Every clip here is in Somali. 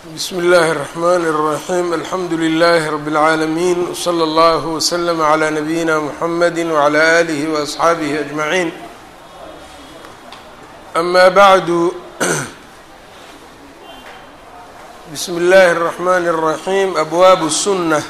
bsm اllh الرحmn الرaحيم alxamdu لlh رb العaalمين وslى اllه وsلم عlى نbyina mحamd وعlى آlه وأصxaabه أجمعين أma bعd bsm اllh الرحmn الرaحيم أbwab السنة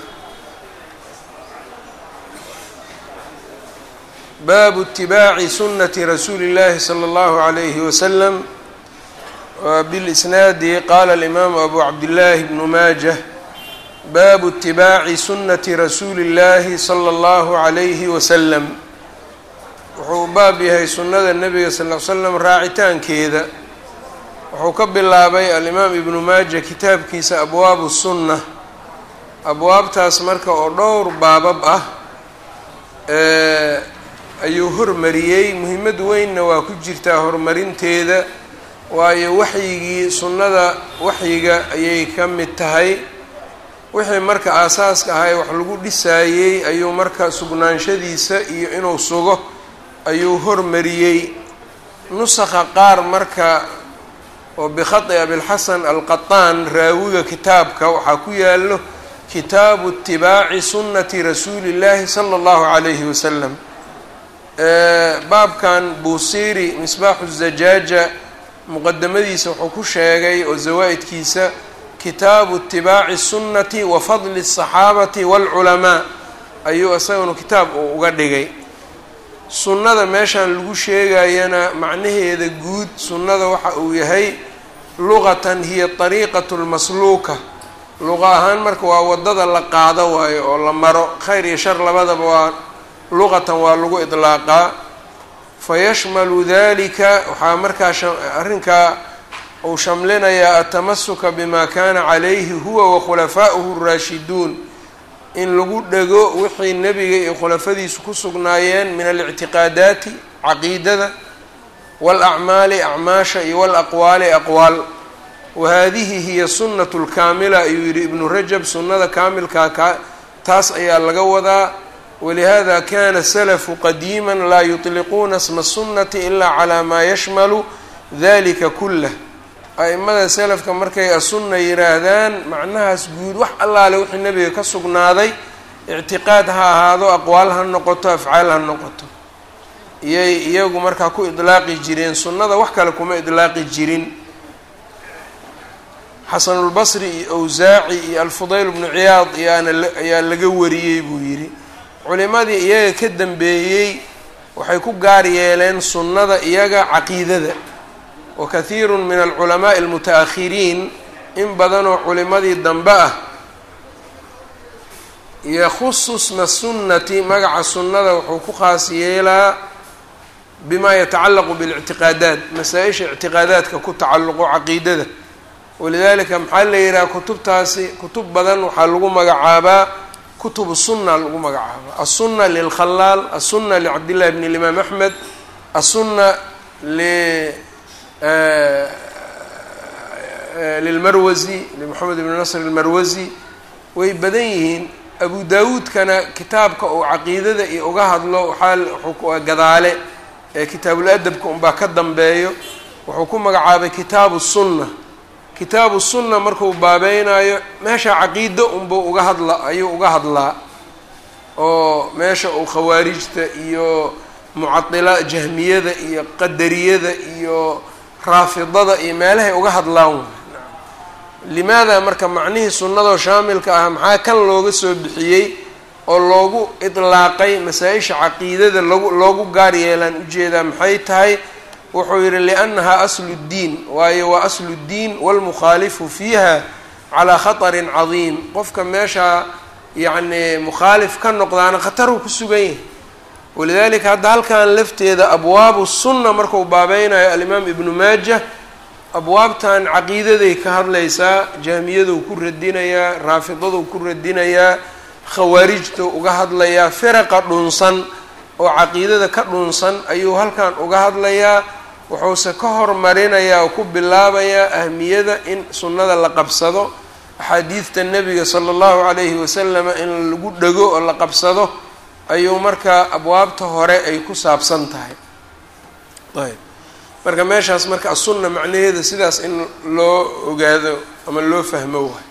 bab اتibاعi sunaة rasuuli الlahi slى اllه عlيه وsلم وبالإsناad qala الإmam أbu cabdالlahi بن maajة bab اتibاعi sunaةi rasuuli الlahi slى الlه عlyه وsلم wuxuu baab yahay sunada nebiga sal ل slam raacitaankeeda wuxuu ka bilaabay alimaam ibnu maaja kitaabkiisa abwaabu الsunة abwaabtaas marka oo dhowr baabab ah ayuu hormariyey muhimad weynna waa ku jirtaa horumarinteeda waayo waxyigii sunnada waxyiga ayay ka mid tahay wixii marka aasaaska ahay wax lagu dhisaayey ayuu marka sugnaanshadiisa iyo inuu sugo ayuu hormariyey nusakha qaar marka oo bikhati abilxasan alqataan raawiga kitaabka waxaa ku yaalo kitaabu itibaaci sunnati rasuuli llaahi sala allahu calayhi wasalam baabkan buusiiri misbaaxu zajaaja muqadamadiisa wuxuu ku sheegay oo zawaa-idkiisa kitaabu itibaaci sunnati wa fadli الصaxaabati wاlculamaa ayuu isaguna kitaab uu uga dhigay sunnada meeshan lagu sheegayana macnaheeda guud sunnada waxa uu yahay luqatan hiya طariiqaة اlmasluuka luqa ahaan marka waa wadada la qaado waayo oo la maro khayr iyo shar labadaba waa luqatan waa lagu iطlaaqaa fayashmalu dalika waxaa markaa arrinkaa uu shamlinayaa atamasuka bima kana calayhi huwa wakhulafaa'uhu اraashiduun in lagu dhego wixii nebiga iyo khulafadiisu ku sugnaayeen min alictiqaadaati caqiidada wاlacmaali acmaasha iyo wاlaqwaali aqwaal wahadihi hiya sunnatu lkaamila ayuu yihi ibnu rajab sunnada kaamilkaa ka taas ayaa laga wadaa walihada kana salafu qadiima laa yuطliquuna sma sunnati ilaa calaa maa yashmalu dalika kulah a-imada selafka markay asunna yiraahdaan macnahaas guud wax allaale wixii nebiga ka sugnaaday ictiqaad ha ahaado aqwaal ha noqoto afcaal ha noqoto iyay iyagu markaa ku idlaaqi jireen sunnada wax kale kuma idlaaqi jirin xasanulbasri iyo awsaaci iyo alfudayl bnu ciyaad ayaana ayaa laga wariyey buu yidhi culimadii iyaga ka dambeeyey waxay ku gaar yeeleen sunnada iyaga caqiidada wa kathiiru min alculamaa'i almuta-akhiriin in badanoo culimadii dambe ah yakhusu sma sunnati magaca sunnada wuxuu ku khaas yeelaa bima yatacallaqu biاlictiqaadaat masaa-isha ictiqaadaadka ku tacalluqo caqiidada walidalika maxaa la yidhaha kutubtaasi kutub badan waxaa lagu magacaabaa kutub sunna lagu magacaaba aلsuna lilkhalaal aلsuna licabdillahi bn اlimaam axmed aلsuna lilmarwasi limoxamed ibn nasr اlmarwasi way badan yihiin abu dawuudkana kitaabka uu caqiidada iyo uga hadlo waxaa gadaale ee kitaabuladabka unbaa ka dambeeyo wuxuu ku magacaabay kitaabu الsuna kitaabu sunna markuu baabeynayo meesha caqiido unbuu uga hadla ayuu uga hadlaa oo meesha uu khawaarijta iyo mucadila jahmiyada iyo qadariyada iyo raafidada iyo meelahay uga hadlaan limaada marka macnihii sunnadoo shaamilka ah maxaa kan looga soo bixiyey oo loogu idlaaqay masaa-isha caqiidada logu loogu gaar yeelaan ujeedaa maxay tahay wuxuu yihi liannaha aslu ddiin waayo waa aslu ddiin walmukhaalifu fiiha calaa khatarin cadiim qofka meeshaa yacni mukhaalif ka noqdaana khataruu ku sugan yahay walidalika hadda halkan lafteeda abwaabu sunna marku baabeynayo alimaam ibnu maaja abwaabtan caqiidaday ka hadlaysaa jahmiyaduu ku radinayaa raafidaduu ku radinayaa khawaarijtuu uga hadlayaa firaqa dhunsan oo caqiidada ka dhunsan ayuu halkan uga hadlayaa wuxuuse ka hormarinayaa oo ku bilaabayaa ahmiyada in sunnada la qabsado axaadiidta nebiga sala allahu calayhi wasalama in lagu dhego oo la qabsado ayuu markaa abwaabta hore ay ku saabsan tahay ayb marka meeshaas marka asunna macnaheeda sidaas in loo ogaado ama loo fahmo waay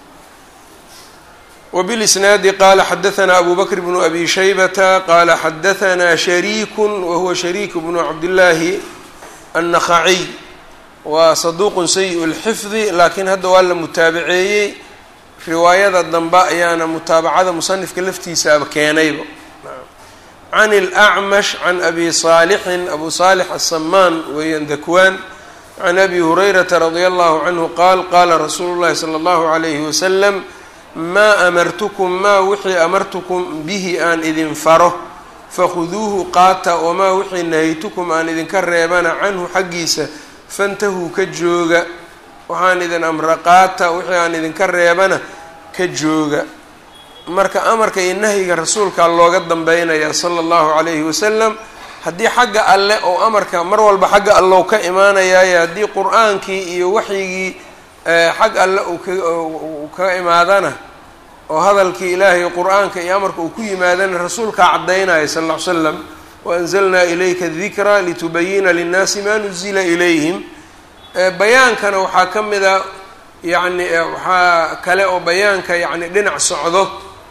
وبالإسناaد qال xdثnا أbو بكر بن أbي شhيبة qال xdثnا شhريك وهuوa شhريك بن عبداللahi النخعي waa صدوq سيء الحفظ lakiin hadda waa la mutaabaceeyey riwaayada dambe ayaana mutaabacada muصنifka laftiisaaba keenayba عن الأعمش عن أbي صالح أbو صالح السمان weeyaan ذكوان عن أbي هريرة رضي الله عنه qال qاla رsuuل الlahi صلى الله عليه وسلم maa amartukum maa wixii amartukum bihi aan idin faro fakhuduuhu qaata wamaa wixii nahaytukum aan idinka reebana canhu xaggiisa fantahuu ka jooga waxaan idin amra qaata wixii aan idinka reebana ka jooga marka amarka iyo nahyiga rasuulkaa looga dambeynaya sala allahu calayhi wasalam haddii xagga alle oo amarka mar walba xagga allow ka imaanayaaye haddii qur-aankii iyo waxyigii xag alle uu ka imaadana oo hadalkii ilaahay qur-aanka iyo amarka uu ku yimaadana rasuulkaa caddaynaya sal ll ly slam waanzalnaa ilayka dikra litubayina linnaasi maa nuzila ilayhim bayaankana waxaa ka mid a yacni waxaa kale oo bayaanka yacni dhinac socdo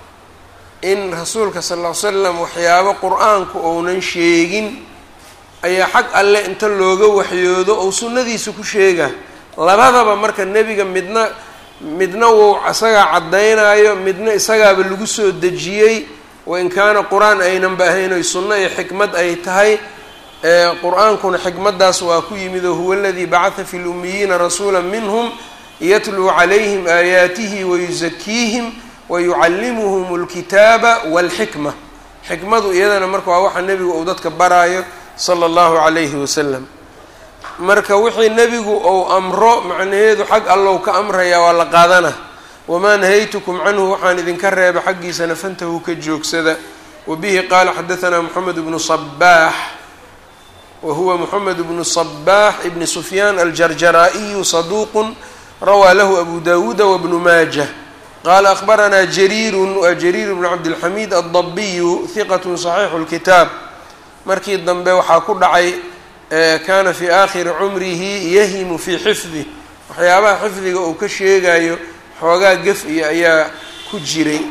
in rasuulka sal ll ly slam waxyaabo qur-aanku ounan sheegin ayaa xag alle inta looga waxyoodo ou sunnadiisa ku sheega labadaba marka nebiga midna midna wuu isagaa caddaynaayo midna isagaaba lagu soo dejiyey wain kaana qur-aan aynanba ahayn oy sunno iyo xikmad ay tahay qur-aankuna xikmaddaas waa ku yimid oo huwa aladii bacatha fi lummiyiina rasuula minhum yatluu calayhim aayaatihi wayusakiihim wayucallimuhum alkitaaba walxikma xikmadu iyadana marka waa waxa nebigu uu dadka baraayo sala allahu calayhi wasalam marka wixii nebigu ou amro macnaheedu xag allow ka amraya waa la qaadana wamaa nahaytukum canhu waxaan idinka reeba xaggiisana fantahu ka joogsada wabihi qaala xadahanaa moxamed bnu sabaax wa huwa moxamed bnu sabaax ibni sufyaan aljarjaraa'iyu saduuqun rawaa lahu abu dawuuda wabnu maajah qaala akhbaranaa jariirun waa jariir bnu cabdilxamiid addabiyu hiqatu saxiixu lkitaab markii dambe waxaa ku dhacay kaana fii aakhiri cumrihi yahimu fii xifdih waxyaabaha xifdiga uu ka sheegayo xoogaa gef iyo ayaa ku jiray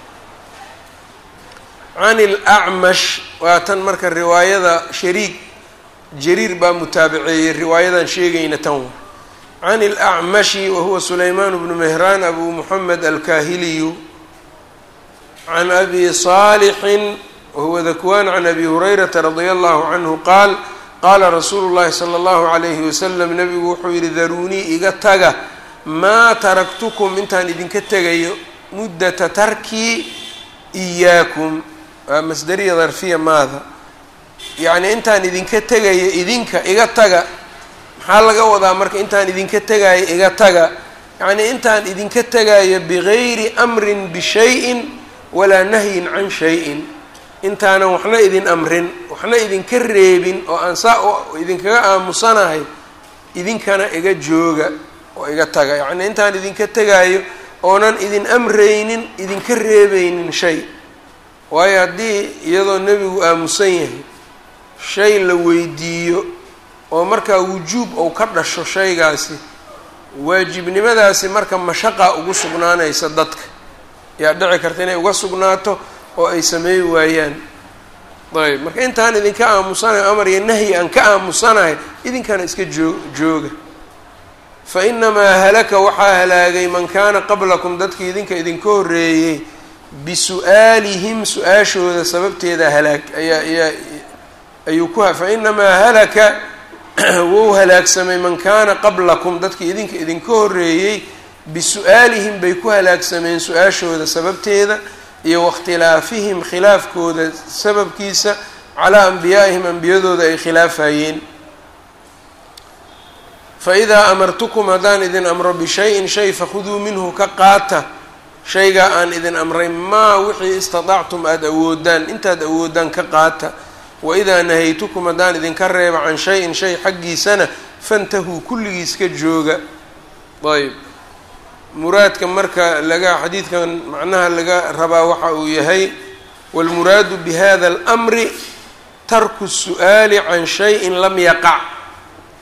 can ilacmash waa tan marka riwaayada shariik jariir baa mutaabaceeyey riwaayadan sheegayna tan wa can ilacmashi wahuwa sulaymaan bnu mehraan abu muxamed alkahiliyu can abi saalixin wahuwa dakwaan can abi hurayrata radia allahu canhu qaal qaala rasuulu llahi sala allahu calayhi wasalam nebigu wuxuu yidhi daruunii iga taga maa taraktukum intaan idinka tegayo muddata tarkii iyaakum waa masdariya darfiya maada yacnii intaan idinka tegayo idinka iga taga maxaa laga wadaa marka intaan idinka tegayo iga taga yacnii intaan idinka tegayo bigayri amrin bishayin walaa nahyin can shayin intaanan waxna idin amrin waxna idinka reebin oo aan saa idinkaga aamusanahay idinkana iga jooga oo iga taga yacnii intaan idinka tegaayo oonan idin amraynin idinka reebaynin shay waayo haddii iyadoo nebigu aamusan yahay shay la weydiiyo oo markaa wujuub ou ka dhasho shaygaasi waajibnimadaasi marka mashaqa ugu sugnaanaysa dadka yaa dhici karta inay uga sugnaato oo ay sameey waayaan ayb marka intaan idinka aamusanayo amar iyo nahyi aan ka aamusanahay idinkana iska joo jooga fa inamaa halaka waxaa halaagay man kaana qablakum dadkii idinka idinka horreeyey bisu-aalihim su-aashooda sababteeda halaag ayaa ayaa ayuu ku fa inamaa halaka wou halaagsamay man kaana qablakum dadkii idinka idinka horreeyey bisu-aalihim bay ku halaagsameen su-aashooda sababteeda iyo waاkhtilaafihim khilaafkooda sababkiisa calaa anbiyaa'ihim ambiyadooda ay khilaafayeen faidaa amartukum haddaan idin amro bishayin shay fakhuduu minhu ka qaata shaygaa aan idin amray maa wixii istatactum aada awoodaan intaad awoodaan ka qaata waidaa nahaytukum haddaan idinka reeba can shayin shay xaggiisana fantahuu kulligiis ka jooga ayb muraadka marka laga xadiidkan macnaha laga rabaa waxa uu yahay wاlmuraadu bihada اlأmri tarku الsu'aali can shayin lam yaqac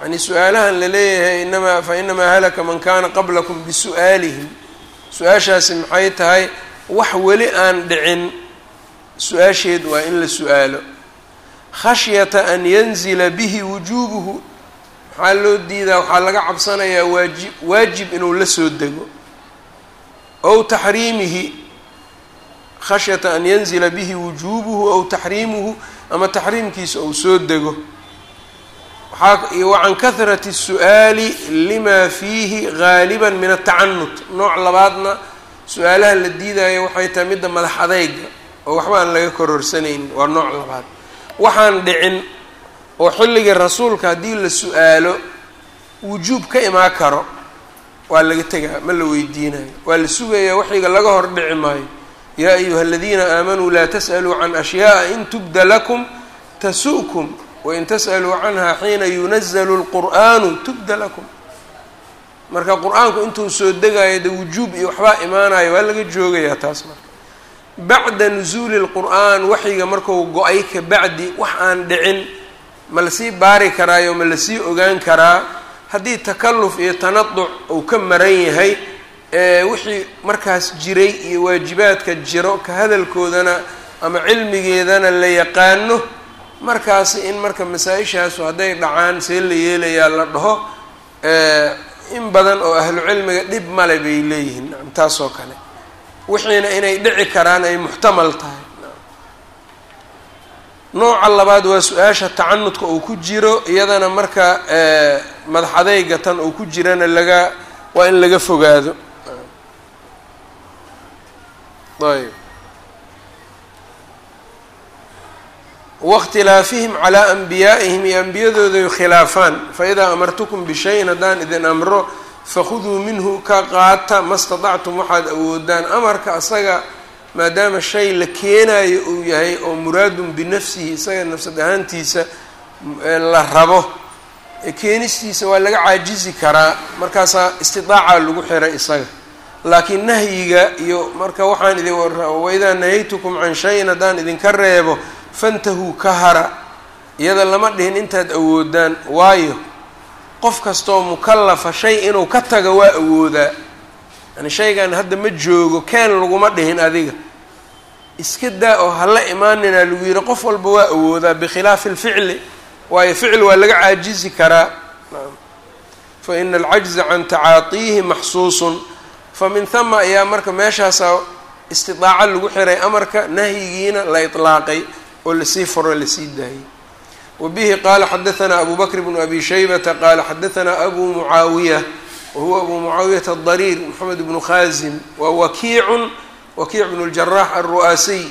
yani su-aalahan la leeyahay inamaa fa inamaa halaka man kana qablakum bisu'aalihim su-aashaasi maxay tahay wax weli aan dhicin su-aasheed waa in la su-aalo khashyata an yanzila bihi wujuubuhu maxaa loo diidaa waxaa laga cabsanayaa waajib waajib inuu la soo dego ow taxriimihi khashyata an yanzila bihi wujuubuhu ow taxriimuhu ama taxriimkiisa ou soo dego waxaa wa can kahrati الsu'aali lima fiihi gaaliba min atacanut nooc labaadna su-aalaha la diidayo waxay tahay midda madax adeyga oo waxba aan laga kororsanaynin waa nooc labaad waxaan dhicin oo xilligii rasuulka haddii la su-aalo wujuub ka imaan karo waa laga tegaa ma la weydiinayo waa la sugayaa waxiga laga hor dhici maayo yaa ayuha aladiina aamanuu laa tas'aluu can ashyaءa in tubda lakum tasu'kum wain tas'aluu canha xiina yunazalu lqur'aanu tubda lakum marka qur-aanku intuu soo degayo de wujuub iyo waxbaa imaanayo waa laga joogayaa taas marka bacda nusuuli lqur'aan waxyiga marku go-ay ka bacdi wax aan dhicin ma lasii baari karaayo ma lasii ogaan karaa haddii takalluf iyo tanaduc uu ka maran yahay wixii markaas jiray iyo waajibaadka jiro ka hadalkoodana ama cilmigeedana la yaqaano markaasi in marka masaa-ishaasu hadday dhacaan see la yeelayaa la dhaho in badan oo ahlu cilmiga dhib male bay leeyihiin nacam taasoo kale wixiina inay dhici karaan ay muxtamal tahay nooca labaad waa su-aasha tacanudka uu ku jiro iyadana marka madax adeyga tan uu ku jirana laga waa in laga fogaado ayb waاkhtilaafihim calaa anbiyaa'ihim iyo ambiyadooday khilaafaan faidaa amartukum bishayin haddaan idin amro fakhuduu minhu ka qaata ma staطactum waxaad awoodaan amarka asaga maadaama shay la keenayo uu yahay oo muraadun binafsihi isaga nafsad ahaantiisa la rabo keenistiisa waa laga caajizi karaa markaasaa istidaaca lagu xiray isaga laakiin nahyiga iyo marka waxaan idin waidaa nahaytukum can shayin haddaan idinka reebo fantahuu ka hara iyada lama dhihin intaad awoodaan waayo qof kastoo mukallafa shay inuu ka tago waa awoodaa yani shaygan hadda ma joogo keen laguma dhihin adiga iska daa oo hala imaaninaa lagu yihi qof walba waa awoodaa bikhilaafi alficli waayo ficil waa laga caajizi karaa fa ina alcajza can tacaatiihi maxsuusun fa min hama ayaa marka meeshaasaa istidaaco lagu xiray amarka nahyigiina la itlaaqay oo lasii furo lasii daayay wa bihi qaala xadahanaa abu bakr bnu abi shaybata qaala xadahanaa abu mucaawiya wahuwa abu mucaawiyata adariir moxamed bnu khaasim wa wakiicun wakiic bnu ljarax alru'aasiy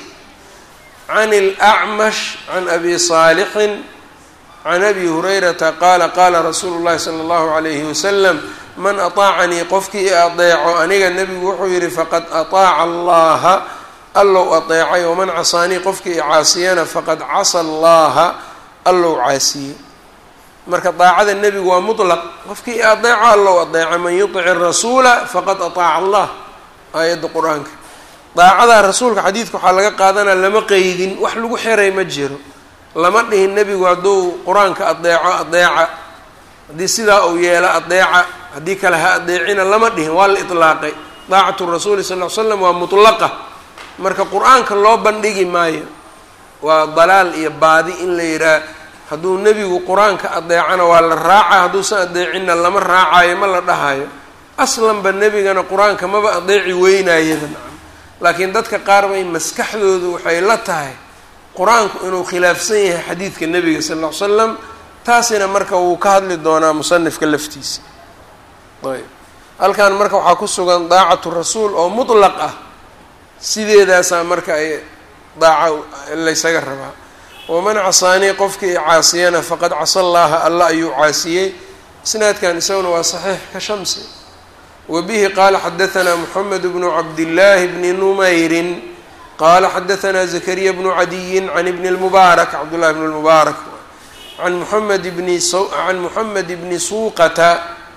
can اlacmash can abi saalixin can abi hurayrata qaala qaala rasuulu llahi sala allahu alayhi wasalam man aطaacanii qofkii i adeeco aniga nebigu wuxuu yihi faqad aطaaca allaha allow adeecay waman casaanii qofkii i caasiyana faqad casa allaha allow caasiyey marka daacada nebigu waa mutlaq qofkii i adeeco allow adeeca man yuطic rasuula faqad aطaaca allah aayadda qur-aanka daacada rasuulka xadiidka waxaa laga qaadanaa lama qeydin wax lagu xiray ma jiro lama dhihin nebigu hadduu qur-aanka adeeco adeeca haddii sidaa uu yeelo adeeca haddii kale ha adeecina lama dhihin waa la itlaaqay daacatu rasuuli sal l slam waa mutlaqa marka qur-aanka loo bandhigi maayo waa dalaal iyo baadi in la yidhaah hadduu nebigu qur-aanka adeecana waa la raaca hadduusan adeecinna lama raacayo ma la dhahayo aslanba nebigana qur-aanka maba adeeci weynayada nacam laakiin dadka qaar bay maskaxdoodu waxay la tahay qur-aanku inuu khilaafsan yahay xadiidka nebiga sal ll ly slam taasina marka wuu ka hadli doonaa musanifka laftiisa ayb halkan marka waxaa ku sugan daacatu rasuul oo mutlaq ah sideedaasaa marka ay daaca laysaga rabaa waman casaanii qofkii caasiyana faqad casa llaaha alla ayuu caasiyey isnaadkan isaguna waa saxiix ka shamsi wa bihi qaala xadahanaa moxamed bnu cabdillaahi bni numayrin qaala xadahanaa zakariya bnu cadiyin can ibni lmubaarak cabdullahi bn lmubaarak can muxamed bni can muxamed bni suuqata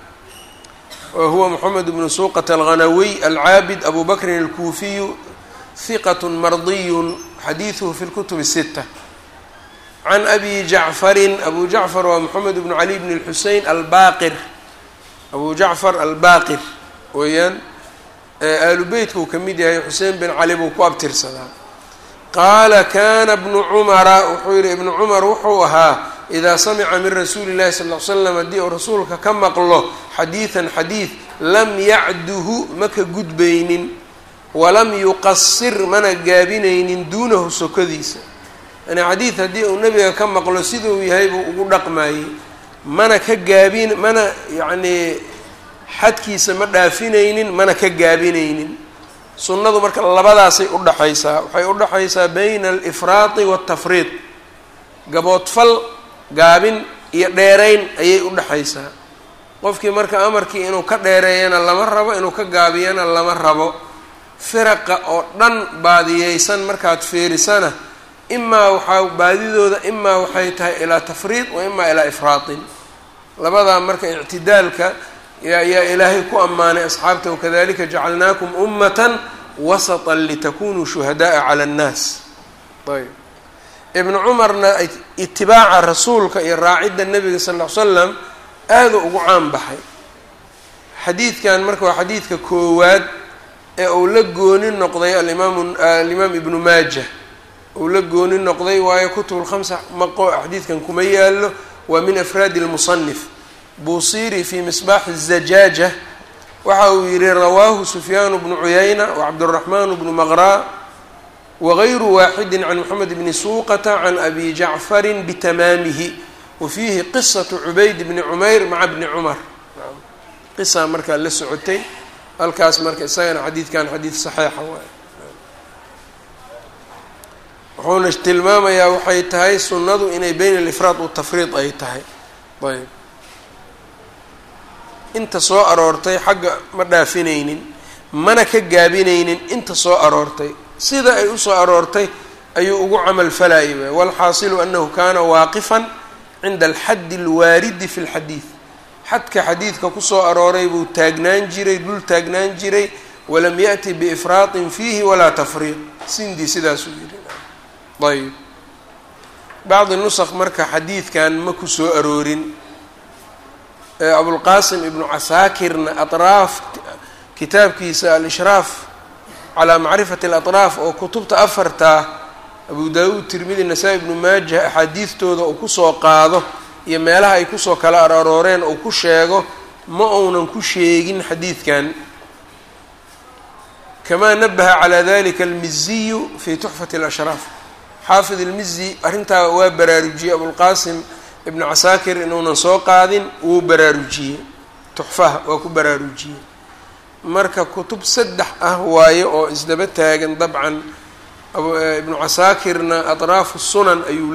wa huwa moxamed bnu suuqata alghanawiy alcaabid abu bakrin alkuufiyu hiqat mardiyun xadiiduhu fi lkutub الsita can abi jacfarin abu jacfar waa moxamed bnu cali bn اlxusein albaqir abu jacfar albaqir weeyaan aalu beytka uu ka mid yahay xusein bin cali buu ku abtirsadaa qaala kana bnu cumara wuxuu yihi ibnu cumar wuxuu ahaa idaa samica min rasuuli اllahi sal l slam haddii uu rasuulka ka maqlo xadiidan xadiid lam yacduhu ma ka gudbaynin walam yuqasir mana gaabinaynin duunahu sokodiisa yani xadiid haddii uu nebiga ka maqlo siduu yahay buu ugu dhaqmayey mana ka gaabin mana yacnii xadkiisa ma dhaafinaynin mana ka gaabinaynin sunnadu marka labadaasay udhaxaysaa waxay udhaxaysaa bayna alifraadi waatafriid gaboodfal gaabin iyo dheerayn ayay udhaxaysaa qofkii marka amarkii inuu ka dheereeyana lama rabo inuu ka gaabiyana lama rabo firaqa oo dhan baadiyeysan markaad fiirisana imaa waxaa baadidooda imaa waxay tahay ilaa tafriid wa imaa ilaa ifraadin labadaa marka ictidaalka yaa ilaahay ku ammaanay asxaabta wakadalika jacalnaakum ummatan wasatan litakunuu shuhada'a cala annaas ayb ibnu cumarna itibaaca rasuulka iyo raacidda nebiga sal ll ly slam aada ugu caan baxay xadiidkan marka waa xadiidka koowaad ee uu la gooni noqday alimaam alimaam ibnu maaja uu la gooni noqday waayo kutubulkhamsa maqo xadiidkan kuma yaallo waa min afraadi lmusanif buusiri fi misbaaxi الzajaaja waxa uu yihi rawaahu sufyaan bnu cuyayna wacabdالraxman bnu maqraa wagayru waaxidi can moxamed bni suuqata can abi jacfari bitamaamihi wa fiihi qisaةu cubayd bni cumayr maca bni cumar qisa markaa la socotay halkaas marka isagana xadiidkan xadiid saxiixa waay wuxuuna tilmaamayaa waxay tahay sunnadu inay beyn alifraad watafriid ay tahay ayb inta soo aroortay xagga ma dhaafinaynin mana ka gaabinaynin inta soo aroortay sida ay usoo aroortay ayuu ugu camal falayay waay walxaasilu anahu kana waaqifan cinda alxaddi alwaaridi fi lxadiid xadka xadiidka kusoo arooray buu taagnaan jiray dul taagnaan jiray walam yaأti biifraaطin fiihi walaa tafriiq sindii sidaasuu yihi ayb bacdi nusq marka xadiidkan ma ku soo aroorin abulqasim ibnu casaakirna aطraaf kitaabkiisa alishraaf calaa macrifati اlaطraaf oo kutubta afartaa abu daawuud tirmidi nasaa-i ibnu maajah axaadiidtooda uu kusoo qaado iyo meelaha ay kusoo kala arooreen uu ku sheego ma uunan ku sheegin xadiidkan kamaa nabaha calaa dalika almiziyu fi tuxfati اlashraaf xaafid ilmizi arrintaa waa baraarujiyey abulqaasim ibnu casaakir inuunan soo qaadin wuu baraarujiyey tuxfaha waa ku baraarujiyey marka kutub saddex ah waaye oo isdaba taagan dabcan ibnu casaakirna atraafu sunan ayuu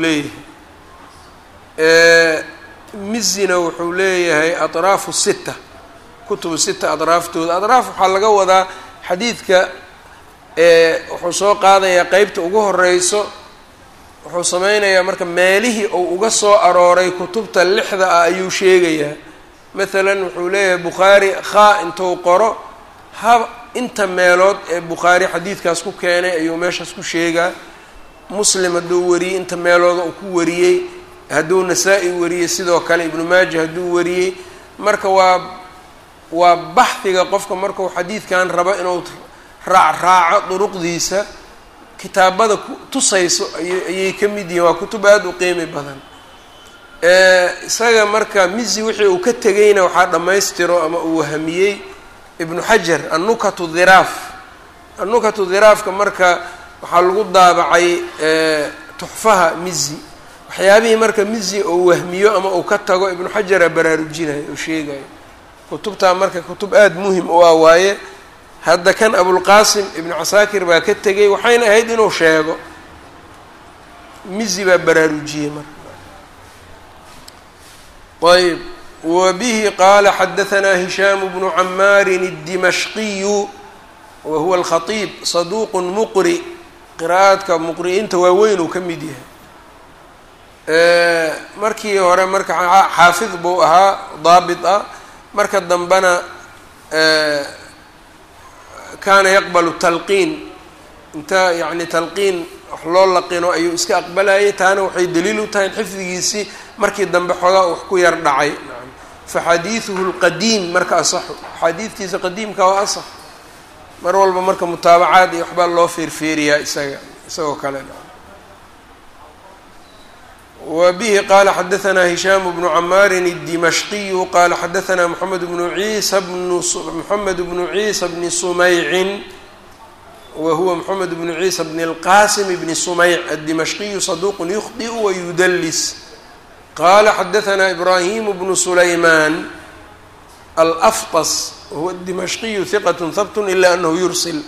leeyahay mizina wuxuu leeyahay atraafu sita kutubu sita atraaftooda atraaf waxaa laga wadaa xadiidka wuxuu soo qaadayaa qeybta ugu horeyso wuxuu sameynayaa marka meelihii uu uga soo arooray kutubta lixda ah ayuu sheegayaa maalan wuxuu leeyahay bukhaari khaa intuu qoro ha inta meelood ee bukhaari xadiidkaas ku keenay ayuu meeshaas ku sheegaa muslim hadduu wariyey inta meelooda uu ku wariyey hadduu nasaa-i wariyey sidoo kale ibnu maaja hadduu wariyey marka waa waa baxdiga qofka markuu xadiidkan rabo inuu raacraaco duruqdiisa kitaabada tusayso ayay ka mid yihiin waa kutub aada u qiimi badan isaga marka mizi wixii uu ka tegayna waxaa dhammaystiro ama uu wahamiyey ibnu xajar annukatu dhiraaf annukatu dhiraafka marka waxaa lagu daabacay tuxfaha mizi waxyaabihii marka mizi uu wahmiyo ama uu ka tago ibnu xajara baraarujinayo oo sheegayo kutubtaa marka kutub aada muhim u ah waaye hadda kan abulqaasim ibnu casaakir baa ka tegay waxayna ahayd inuu sheego mizi baa baraarujiyey marka ayb wa bihi qaala xadahanaa hishaamu bnu camaarin الdimashqiyu wa huwa alkhatiib saduuq muqri qiraa'aadka muqri'iinta waaweyn uu ka mid yahay markii hore marka xaafid buu ahaa daabit ah marka dambena kaana yaqbalu talqiin inta yacni talqiin wax loo laqino ayuu iska aqbalayay taana waxay daliil u tahay in xifdigiisii markii dambe xoogaa wax ku yar dhacay fa xadiiduhu lqadiim marka asaxu xadiidkiisa qadiimka waa asax mar walba marka mutaabacaad iyo waxbaa loo feerfeeriyaa isaga isagoo kale wa bihi qaala xadaanaa hishaamu bnu camaarin الdimashqiyu qaala xadaanaa moxamed bnu ciisa bnu moxamed bnu ciisa bni sumaycin wa huwa moxamed bnu ciisa bni اlqasim bni sumayc addimashqiyu saduuq yukhdiu wayudlis qaala xadaanaa ibraahimu bnu sulaymaan alaftas wahuwa dimashqiyu hiqat habt ila anahu yursil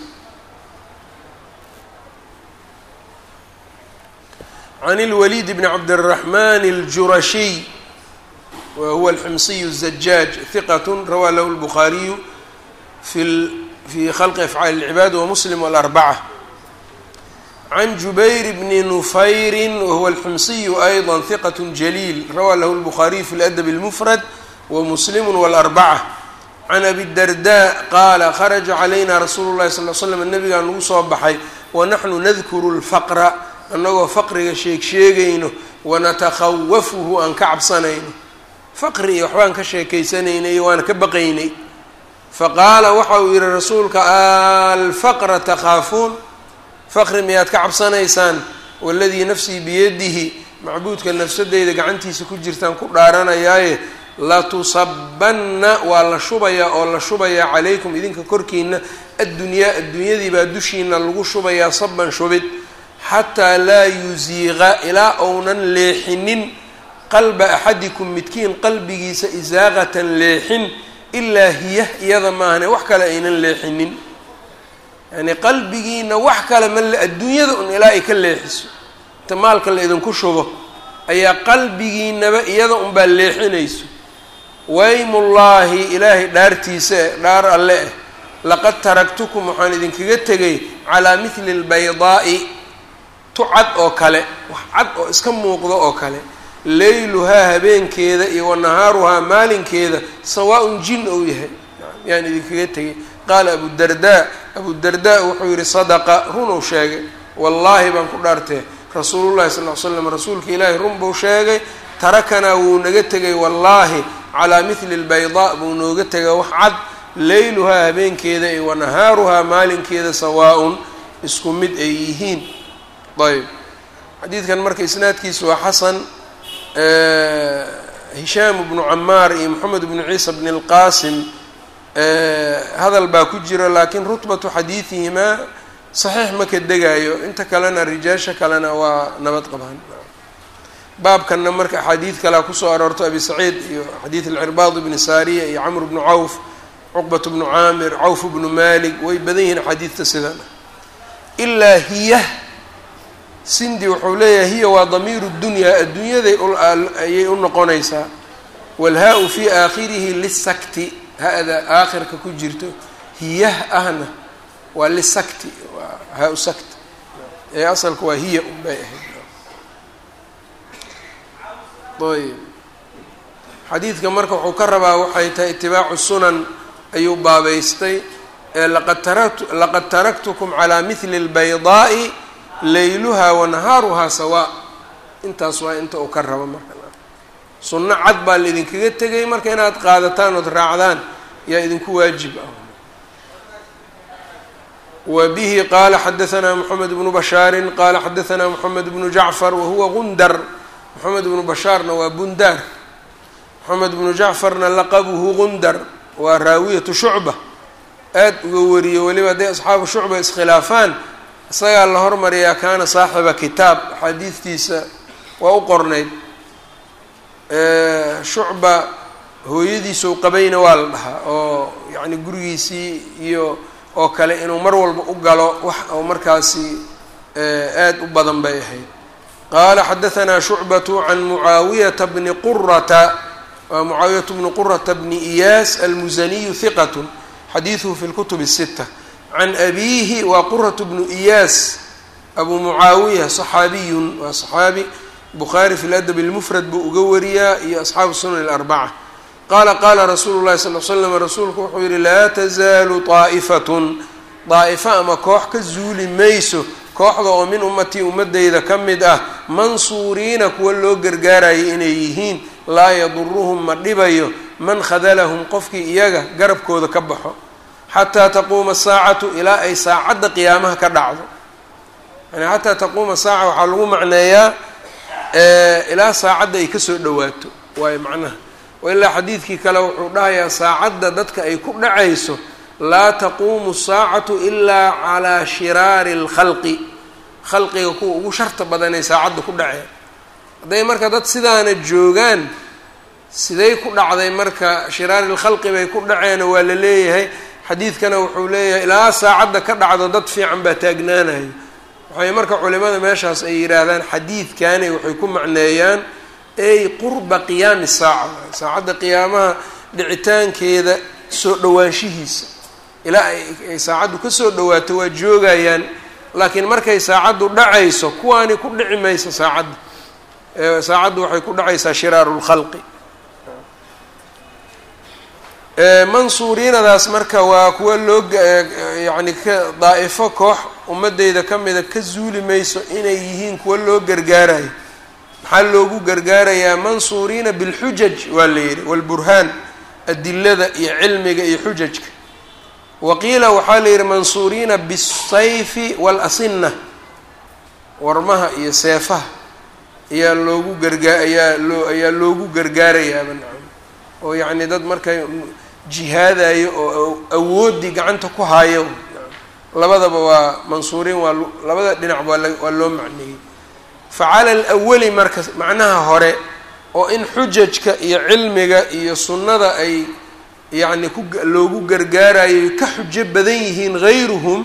can اlwaliid bni cabdالraxman اljurashiy wa huwa alximsiyu الzajaaj hiqat rawaa lahu اlbukhaariyu fi fi khalqi afcaali اlcibaad wamuslim walarbaca can jubayr bni nufayri wahuwa alximsiyu ayضa hiqat jaliil rawaa lahu اlbukhaariyu fi ladab اlmufrad wamuslim walarbaca can abi darda qaala kharaja calayna rasuulu llahi sal l slam nabigaa nagu soo baxay wanaxnu nadkuru lfaqra annagoo faqriga sheeg sheegayno wanatakhawafuhu aan ka cabsanayno faqri iyo waxbaan ka sheekaysanaynay waana ka baqaynay faqaala waxa uu yihi rasuulka alfaqra takhaafuun faqri miyaad ka cabsanaysaan waladii nafsii biyadihi macbuudka nafsadeyda gacantiisa ku jirtaan ku dhaaranayaaye latusabanna waa la shubayaa oo la shubayaa calaykum idinka korkiina addunyaa adduunyadii baa dushiina lagu shubayaa saban shubid xataa laa yusiiqa ilaa ounan leexinin qalba axadikum midkiin qalbigiisa isaaqatan leexin ilaa hiya iyada maahane wax kale aynan leexinin yani qalbigiina wax kale ma adduunyada un ilaa ay ka leexiso inta maalka la idinku shubo ayaa qalbigiinaba iyada unbaa leexinayso waymullaahi ilaahay dhaartiisa eh dhaar alle eh laqad taraktukum waxaan idinkaga tegay calaa mithli lbaydaa'i tu cad oo kale wax cad oo iska muuqdo oo kale leyluhaa habeenkeeda iyo wa nahaaruhaa maalinkeeda sawaa-un jin ou yahay yaan idinkaga tegay qaala abudardaa abudardaa wuxuu yihi sadaqa runuu sheegay wallaahi baan ku dhaartee rasuulullahi sal ly slam rasuulka ilaahi run buu sheegay tarakanaa wuu naga tegay wallaahi calaa mithli lbaydaa buu nooga tegay wax cad leyluhaa habeenkeeda iyo wa nahaaruhaa maalinkeeda sawaa-un isku mid ay yihiin ayb xadiidkan marka isnaadkiisu waa xasan hishaam bnu camaar iyo moxamed bnu ciisa bni اlqasim hadal baa ku jira laakiin rutbatu xadiidihimaa saxiix ma ka degayo inta kalena rijaasha kalena waa nabad qabaan baabkanna marka axaadiid kalea kusoo aroorto abi saciid iyo xadiid alcirbaad bni saariya iyo camr bnu cawf cuqbat bnu caamir cawf bnu malik way badan yihiin axaadiidta sidan ilaa hiya sindi wuxuu leeyahay hiya waa damiiru dunyaa adduunyaday ayay u noqonaysaa walhaa-u fii aakhirihi lisakti ha-da aakhirka ku jirto hiyah ahna waa lisakti waa haa-u sakti ee asalka waa hiya un bay ahayd ayb xadiidka marka wuxuu ka rabaa waxay tahay itibaacu sunan ayuu baabeystay laqad taraktu laqad taraktukum calaa mithli اlbaydaa'i layluhaa wanahaaruhaa sawaa intaas waa inta uu ka rabo marka sunno cad baa laidinkaga tegay marka inaad qaadataan ood raacdaan yaa idinku waajib ah wa bihi qaala xadaanaa moxamed bnu bashaarin qaala xadaanaa moxamed bnu jacfar wahuwa gundar moxamed bnu bashaarna waa bundaar moxamed bnu jacfarna laqabuhu gundar waa raawiyatu shucba aad uga wariyo weliba hadday asxaabu shucba iskhilaafaan isagaa la hormariyaa kaana saaxiba kitaab axaadiidtiisa waa u qornayd shucba hooyadiisou qabayna waa la dhahaa oo yacni gurigiisii iyo oo kale inuu mar walba u galo wax oo markaasi aad u badan bay ahayd qaala xadaanaa shucbatu can mucaawiyata bni qurata waa mucaawiyatu bni qurata bni iyaas almusaniyu hiqat xadiiduhu fi lkutub الsita can abiihi waa quratu bnu iyaas abu mucaawiya صaxaabiyun waa صaxaabi bukhaari fi ladab اlmufrad buu uga wariyaa iyo asxaabu sunan اlarbaca qaala qaala rasuulu llahi sal l slam rasuulku wuxuu yihi laa tazaalu طaa'ifatun daa'ifa ama koox ka zuuli mayso kooxda oo min ummatii ummadeyda ka mid ah mansuuriina kuwa loo gargaarayo inay yihiin laa yaduruhum ma dhibayo man khadalahum qofkii iyaga garabkooda ka baxo xataa taquuma saacatu ilaa ay saacadda qiyaamaha ka dhacdo yani xataa taquuma saaca waxaa lagu macneeyaa ilaa saacadda ay kasoo dhawaato waayo macnaha ilaa xadiidkii kale wuxuu dhahayaa saacadda dadka ay ku dhacayso laa taquumu saacatu ilaa calaa shiraari اlkhalqi khalqiga kuwa ugu sharta badanay saacadda ku dhaceen hadday marka dad sidaana joogaan siday ku dhacday marka shiraari lkhalqi bay ku dhaceena waa la leeyahay xadiidkana wuxuu leeyahay ilaa saacadda ka dhacdo dad fiican baa taagnaanayo waxay marka culimada meeshaas ay yidhaahdaan xadiidkani waxay ku macneeyaan ey qurba qiyaami saaca saacadda qiyaamaha dhicitaankeeda soo dhowaanshihiisa ilaa ay saacaddu kasoo dhawaato waa joogayaan laakiin markay saacaddu dhacayso kuwaani ku dhici mayso saacadda saacaddu waxay ku dhacaysaa shiraaru lkhalqi mansuuriinadaas marka waa kuwa loo yacni ka daa'ifo koox ummadeyda ka mida ka zuuli mayso inay yihiin kuwa loo gargaarayo maxaa loogu gargaarayaa mansuuriina bilxujaj waa la yidhi walburhaan adilada iyo cilmiga iyo xujajka wa qiila waxaa la yidhi mansuuriina bisayfi waalasina warmaha iyo seefaha ayaa loogu gargaa ayaa loo ayaa loogu gargaarayaaba nacam oo yacni dad markay jihaadayo oo awooddii gacanta ku haayo labadaba waa mansuuriin waa labada dhinac waa waa loo macneeyey fa cala alawali marka macnaha hore oo in xujajka iyo cilmiga iyo sunnada ay yacni ku loogu gargaarayo ka xujo badan yihiin hayruhum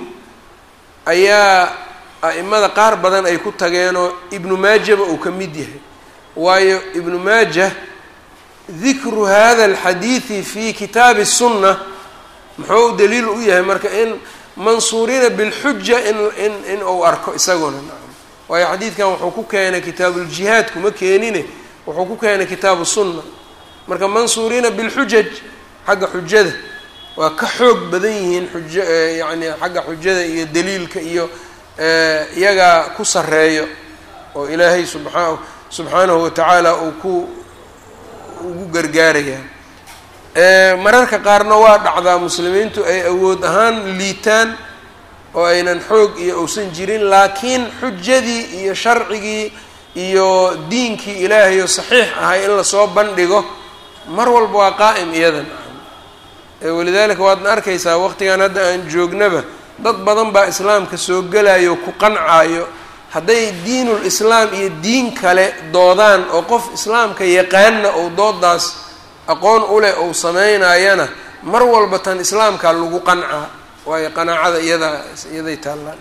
ayaa a'imada qaar badan ay ku tageenoo ibnu maajaba uu ka mid yahay waayo ibnu maaja dikru hada alxadiidi fi kitaabi الsunna muxuu daliil u yahay marka in mansuuriina bilxuja in in in uu arko isaguna nacam waayo xadiidkan wuxuu ku keenay kitaabuuljihaad kuma keenine wuxuu ku keenay kitaabu sunna marka mansuuriina bilxujaj xagga xujada waa ka xoog badan yihiin xujo yacni xagga xujada iyo daliilka iyo iyagaa ku sareeyo oo ilaahay subaa subxaanahu watacaala uu ku ugu gargaarayaa mararka qaarna waa dhacdaa muslimiintu ay awood ahaan liitaan oo aynan xoog iyo uusan jirin laakiin xujadii iyo sharcigii iyo diinkii ilaahay oo saxiix ahay in lasoo bandhigo mar walba waa qaa'im iyadan walidaalika waadna arkaysaa waqtigan hadda aan joognaba dad badan baa islaamka soo gelayo ku qancaayo hadday diinul islaam iyo diin kale doodaan oo qof islaamka yaqaanna ou doodaas aqoon u leh ou sameynayana mar walba tan islaamkaa lagu qancaa waayo qanaacada iyadaa iyaday taallaan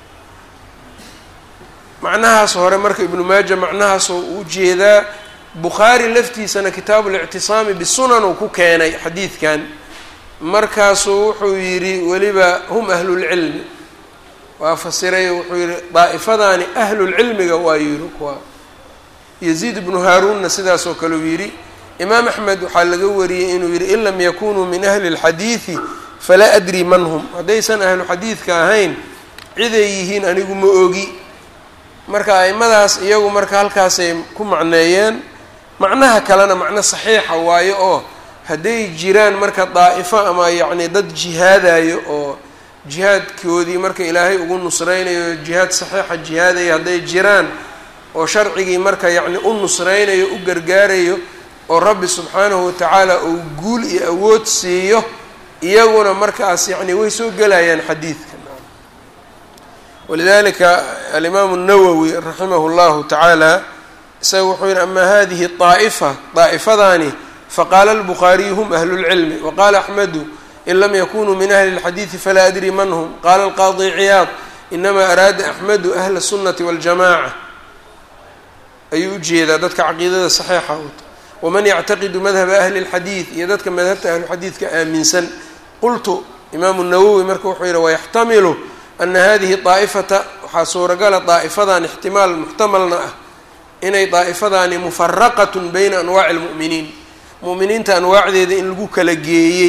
macnahaas hore marka ibnu maaja macnahaasoo u jeedaa bukhaari laftiisana kitaabulictisaami bisunan uu ku keenay xadiidkan markaasuu wuxuu yidhi weliba hum ahlulcilmi waa fasiray wuxuu yihi daa'ifadaani ahlulcilmiga waa yidhi kuwa yaziid ibnu haaruunna sidaasoo kale uu yidhi imaam axmed waxaa laga wariyey inuu yidhi in lam yakunuu min ahli اlxadiidi falaa adri man hum haddaysan ahlu xadiidka ahayn ciday yihiin anigu ma ogi marka aimadaas iyagu marka halkaasay ku macneeyeen macnaha kalena macno saxiixa waayo oo hadday jiraan marka daa'ifo ama yacni dad jihaadayo oo jihaadkoodii marka ilaahay ugu nusreynayo jihaad saxiixa jihaadaya hadday jiraan oo sharcigii marka yacni u nusreynayo u gargaarayo oo rabbi subxaanahu watacaala uu guul iyo awood siiyo iyaguna markaas yacni way soo gelayaan xadiidka walidalika alimaamu الnawowi raximah اllahu tacaala isaga wuxuu yihi ama hadihi طaa'ifa daa'ifadaani faqaala اlbukhaariyu hum ahlu اlcilmi waqala axmedu in lam yakunuu min ahli اlxadiidi falaa adri man hm qala alqaadi ciyaad inama araada axmedu ahla الsunati waاljamaca ayuu ujeedaa dadka caqiidada saxiixa wata waman yactaqidu madhaba ahli اlxadiid iyo dadka madhabta ahluxadiidka aaminsan qultu imaamu nawowi marka wuxuu yihi wayaxtamilu ana hadihi daa'ifata waxaa suuragala daa'ifadan ixtimaal muxtamalna ah inay daa'ifadaani mufaraqatun bayna anwaaci اlmu'miniin mu'miniinta anwaacdeeda in lagu kala geeyey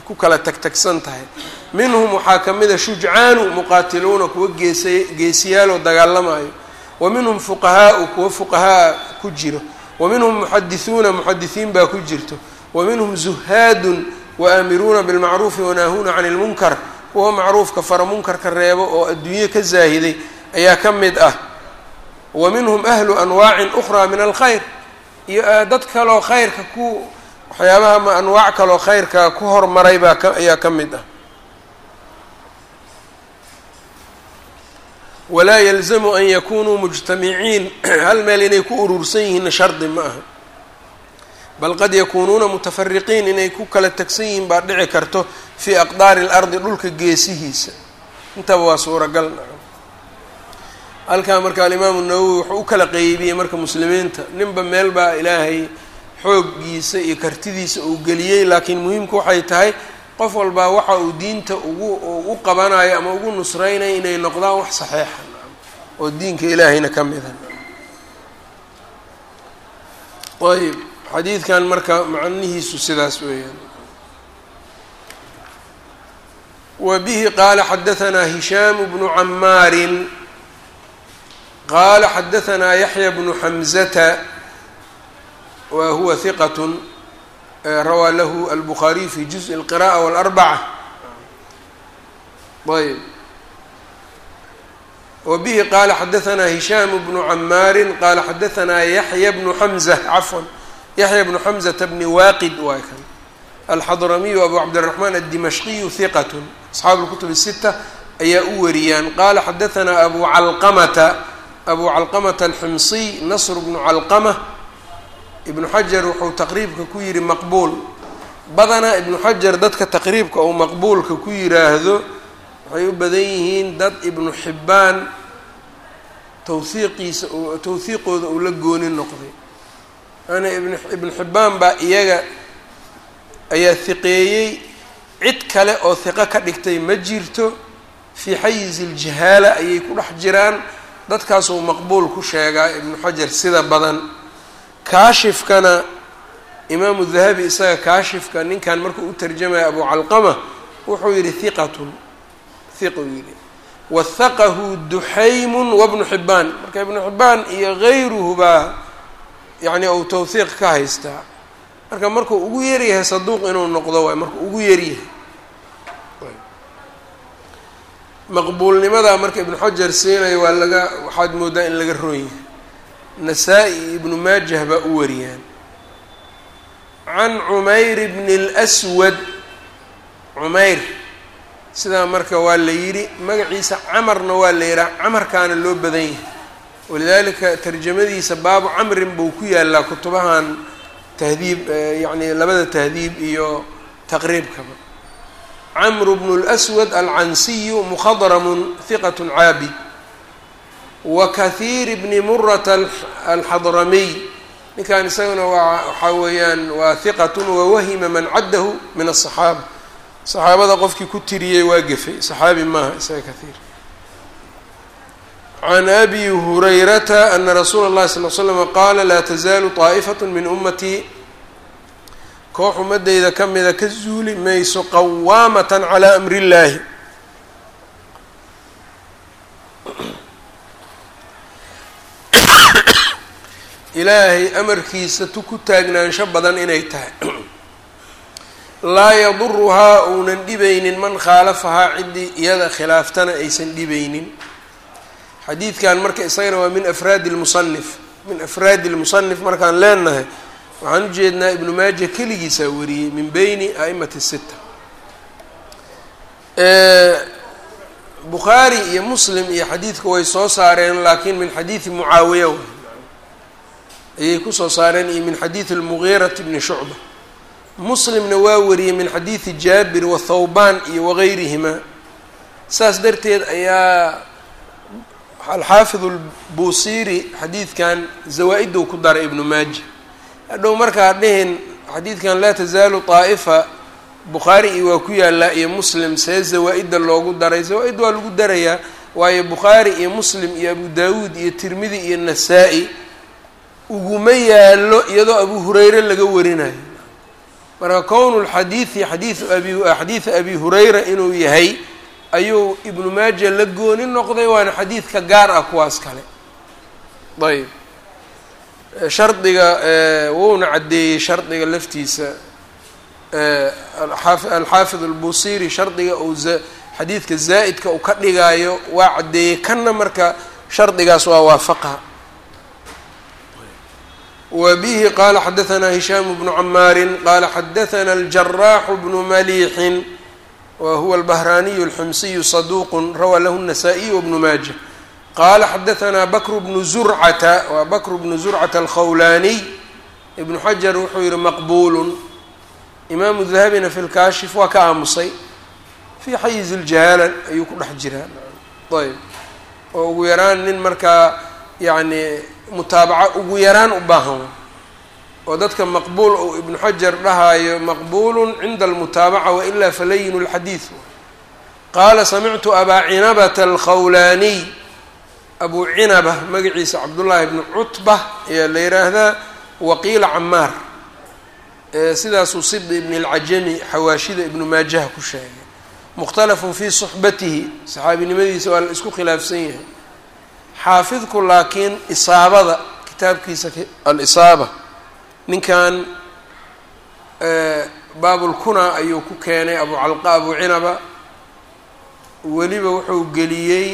ku kala tagtagsan tahay minhum waxaa ka mid a shujcaanu muqaatiluuna kuwa geesay geesiyaaloo dagaalamayo wa minhum fuqahaau kuwa fuqahaa ku jiro wa minhum muxadisuuna muxadisiin baa ku jirto wa minhum zuhaadun waamiruuna bilmacruufi wanaahuuna cani lmunkar kuwa macruufka fara munkarka reebo oo adduunye ka zaahiday ayaa ka mid ah wa minhum ahlu anwaacin ukhraa min alkhayr iyo dad kaloo khayrka ku waxyaabaha ma anwaac kaloo khayrka ku hormaray baa ka ayaa ka mid ah walaa yalzamu an yakunuu mujtamiciin hal meel inay ku urursan yihiinna shardi ma aha bal qad yakuunuuna mutafariqiin inay ku kala tegsan yihiin baa dhici karto fii aqdaari اlardi dhulka geesihiisa intaba waa suuragal halkaa marka alimaamu nawowi wuxuu u kala qeybiyey marka muslimiinta ninba meel baa ilaahay xooggiisa iyo kartidiisa uu geliyey laakiin muhiimku waxay tahay qof walbaa waxa uu diinta ugu u qabanayo ama ugu nusreynayo inay noqdaan wax saxeixa oo diinka ilaahayna ka mida ayb xadiidkan marka macnihiisu sidaas weeyaan wa bihi qaala xadahanaa hishaamu bnu camaarin qaala xadahanaa yaxya bnu xamzata wa huwa hiqat rawaa lahu albukhaariyu fi juزءi اlqiraءة wاlarbaca ayb wa bihi qaala xadahanaa hishaamu bnu camaarin qaala xadahanaa yaxya bnu xamza cafwan yaxya bnu xamzata bni waaqid waa kan alxadramiyu abu cabdiraxmaan addimashqiyu hiqat asxaabu اlkutub الsita ayaa u wariyaan qaala xadahanaa abu calqamata abu calqamata alximsiy nasr bnu calqama ibnu xajar wuxuu taqriibka ku yihi maqbuul badanaa ibnu xajar dadka taqriibka uu maqbuulka ku yiraahdo waxay u badan yihiin dad ibnu xibbaan tawhiiqiisa tawhiiqooda uu la gooni noqday ana ibnu xibbaan baa iyaga ayaa hiqeeyey cid kale oo hiqo ka dhigtay ma jirto fii xayizi iljahaala ayay ku dhex jiraan dadkaasuu maqbuul ku sheegaa ibnu xajar sida badan kaashifkana imaamu dahabi isaga kaashifka ninkan markuu u tarjamaya abu calqama wuxuu yihi hiqatun hiquu yihi wahaqahu duxaymun wabnu xibbaan marka ibnu xibbaan iyo gayruhu baa yacni uu tawhiiq ka haystaa marka markuu ugu yaryahay saduuq inuu noqdo waay markuu ugu yaryahay maqbuulnimadaa marka ibnu xajar siinayo waa laga waxaad moodaa in laga roon yahay nasaa-i iyo ibnu maajah baa u wariyaan can cumayr bni اlswad cumayr sidaa marka waa la yidhi magaciisa camarna waa la yidhaha camarkaana loo badan yahay walidaalika tarjamadiisa baabu camrin buu ku yaalaa kutubahan tahdiib yacni labada tahdiib iyo taqriibkaba camru bnu اlswad alcansiyu mukhadramun hiqat caabid wa kahiir bni murata alxadramiy ninkan isaguna waa waxaa weeyaan waa hiqatun wawahima man caddahu min aلصaxaaba saxaabada qofkii ku tiriyey waa gefay saxaabi maaha isaga kahiir can abi hurayrata ana rasuula اllahi sal l slama qaala laa tazaalu طaa'ifat min ummatii koox ummadeyda ka mida ka zuuli mayso qawaamatan calaa amri اllaahi ilaahay amarkiisa tu ku taagnaansho badan inay tahay laa yaduruhaa uunan dhibaynin man khaalafahaa ciddii iyada khilaaftana aysan dhibaynin xadiidkan marka isagana waa min afraadi lmusanif min afraadi lmusanif markaan leenahay waxaan ujeednaa ibnu maaja keligiisaa wariyey min beyni a'imati sita bukhaari iyo muslim iyo xadiidka way soo saareen laakiin min xadiidi mucaawiya ayay kusoo saareen iyo min xadiidi almugiirati bni shucba muslimna waa wariyey min xadiidi jaabir wathawbaan iyo wagayrihima saas darteed ayaa alxaafid albuusiiri xadiidkan zawaa-idou ku daray ibnu maaja hadhow markaa dhihin xadiidkan laa tazaalu طaa'ifa bukhaari iyo waa ku yaalaa iyo muslim see zawaa-idda loogu daray zawaa-id waa lagu darayaa waayo bukhaari iyo muslim iyo abu daawuud iyo tirmidi iyo nasaa-i uguma yaalo iyadoo abu hureyre laga warinayo marka kownu lxadiidi xadiiu abi xadiida abi hurayra inuu yahay ayuu ibnu maaja la gooni noqday waana xadiidka gaar ah kuwaas kale ayb shardiga wuuna caddeeyey shardiga laftiisa alxaafid albusiri shardiga uu xadiidka zaa'idka uu ka dhigaayo waa caddeeyey kanna marka shardigaas waa waafaqa wa bihi qaala xadaثna hishaam bnu camaari qaala xadaثna aljaraaxu bnu maliixin wa huwa albahraaniyu alxumsiyu saduuq rawaa lahu الnasaa-iy wbnu maaja qaala xadaثna bakr bnu zurcata waa bakr bnu zurcata alkhawlaaniy ibnu xajar wuxuu yihi maqbuul imaamu dahabina fi lkaashif waa ka aamusay fii xayiz iljahaala ayuu ku dhex jiraa ayb oo ugu yaraan nin markaa yacni mutaabaca ugu yaraan u baahan oo dadka maqbuul ou ibnu xajar dhahaayo maqbuulu cinda almutaabaca wailaa falayinu lxadiid qaala samictu abaa cinabata alkhawlaaniy abuu cinaba magaciisa cabdullaahi bnu cutba ayaa la yidhaahdaa waqiila camaar sidaasuu sibdi ibn اlcajami xawaashida ibnu maajaha ku sheegay mukhtalafun fii suxbatihi saxaabinimadiisa waa la isku khilaafsan yahay xaafidku laakiin isaabada kitaabkiisa alisaaba ninkan baabulkuna ayuu ku keenay abu calqa abu cinaba weliba wuxuu geliyey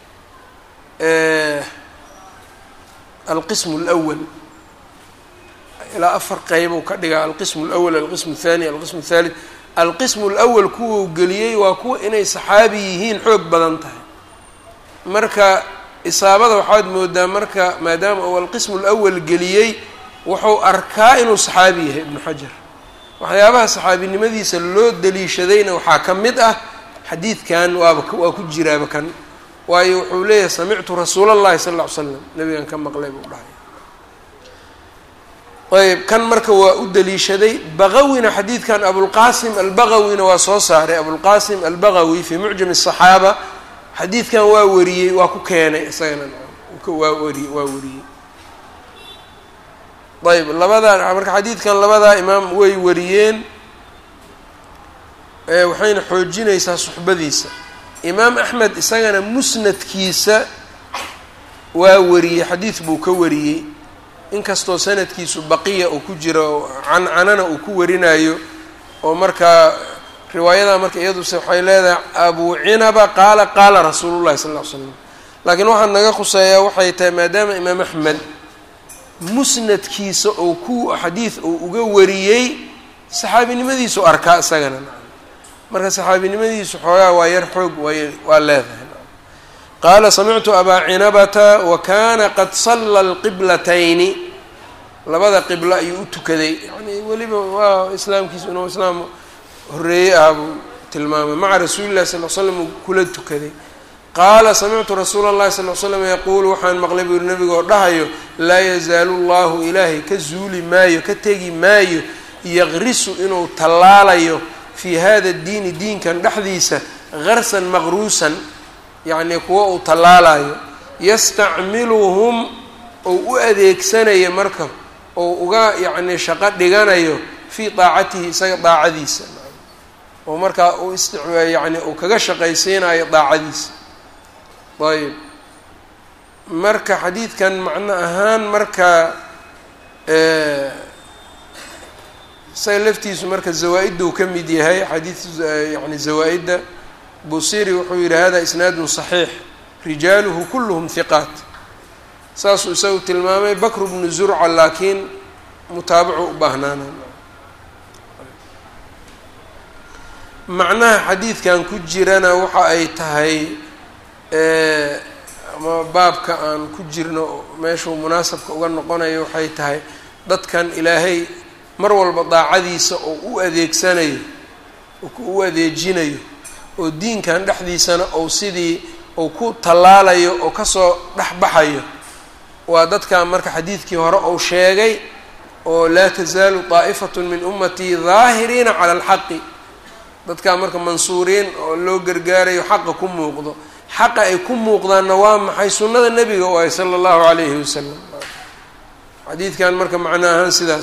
alqism اlأwal ilaa afar qeybu ka dhigaa alqism اlأwl alqism الthani alqism الthalith alqism اlأwal kuwau geliyey waa kuwa inay saxaabi yihiin xoog badan tahay marka isaabada waxaad moodaa marka maadaama uu alqism اlأwal geliyey wuxuu arkaa inuu saxaabi yahay ibnu xajar waxyaabaha saxaabinimadiisa loo daliishadayna waxaa ka mid ah xadiidkan waaba waa ku jiraaba kan waayo wuxuu leeyahay samictu rasuula اllahi sal ll ly slam nabigan ka maqlay buu dhahay ayb kan marka waa u daliishaday baqawina xadiidkan abulqasim albaqawina waa soo saaray abulqasim albaqawi fii mucjam الصaxaaba xadiidkan waa wariyey waa ku keenay isagana waa wari waa wariyey ayb labadaa marka xadiidkan labadaa imaam way wariyeen waxayna xoojinaysaa suxbadiisa imaam axmed isagana musnadkiisa waa wariyey xadiid buu ka wariyey inkastoo sanadkiisu baqiya uu ku jiro cancanana uu ku warinayo oo markaa riwaayada marka iyaduse waxay leedahay abu cinaba qaala qaala rasuulu llahi sal ll ly slam laakiin waxaa naga khuseeyaa waxay tahay maadaama imaam axmed musnadkiisa oo ku xadiid uu uga wariyey saxaabinimadiisu arkaa isagana marka saxaabinimadiisu xoogaa waa yar xoog way waa leedahay qaala samictu abaa cinabata wa kana qad salla alqiblatayni labada qiblo ayuu u tukaday yani weliba waa islaamkiisu inuu islaam horeeyey ah buu tilmaamay maca rasuuli llahi sal l slam uu kula tukaday qaala samictu rasuula اllahi sal l slam yaquulu waxaan maqlay buu yihi nabiga oo dhahayo laa yazaalu llahu ilaahay ka zuuli maayo ka tegi maayo yaqrisu inuu tallaalayo fii hada diini diinkan dhexdiisa garsan maqruusan yacnii kuwa uu tallaalayo yastacmiluhum ou u adeegsanayo marka ou uga yacnii shaqo dhiganayo fii daacatihi isaga daacadiisa oo markaa uu ist yani uu kaga shaqaysiinayo daacadiisa ayb marka xadiidkan macno ahaan marka isaga laftiisu marka zawaa-idda ka mid yahay xadiid yani zawaa-idda busiri wuxuu yihi hada isnaadun صaxiix rijaaluhu kulluhum hiqaat saasuu isagu tilmaamay bakru bnu zurca laakiin mutaabacu u baahnaana macnaha xadiidkan ku jirana waxa ay tahay ama baabka aan ku jirno meeshuu munaasabka uga noqonayo waxay tahay dadkan ilaahay mar walba daacadiisa oo u adeegsanayo u adeejinayo oo diinkan dhexdiisana ou sidii uu ku tallaalayo oo kasoo dhexbaxayo waa dadkan marka xadiidkii hore ou sheegay oo laa tasaalu daa'ifatu min ummatii daahiriina cala alxaqi dadkan marka mansuuriin oo loo gargaarayo xaqa ku muuqdo xaqa ay ku muuqdaanna waa maxay sunnada nebiga waay sala allahu calayhi wasalam xadiidkan marka macno ahaan sidaas waay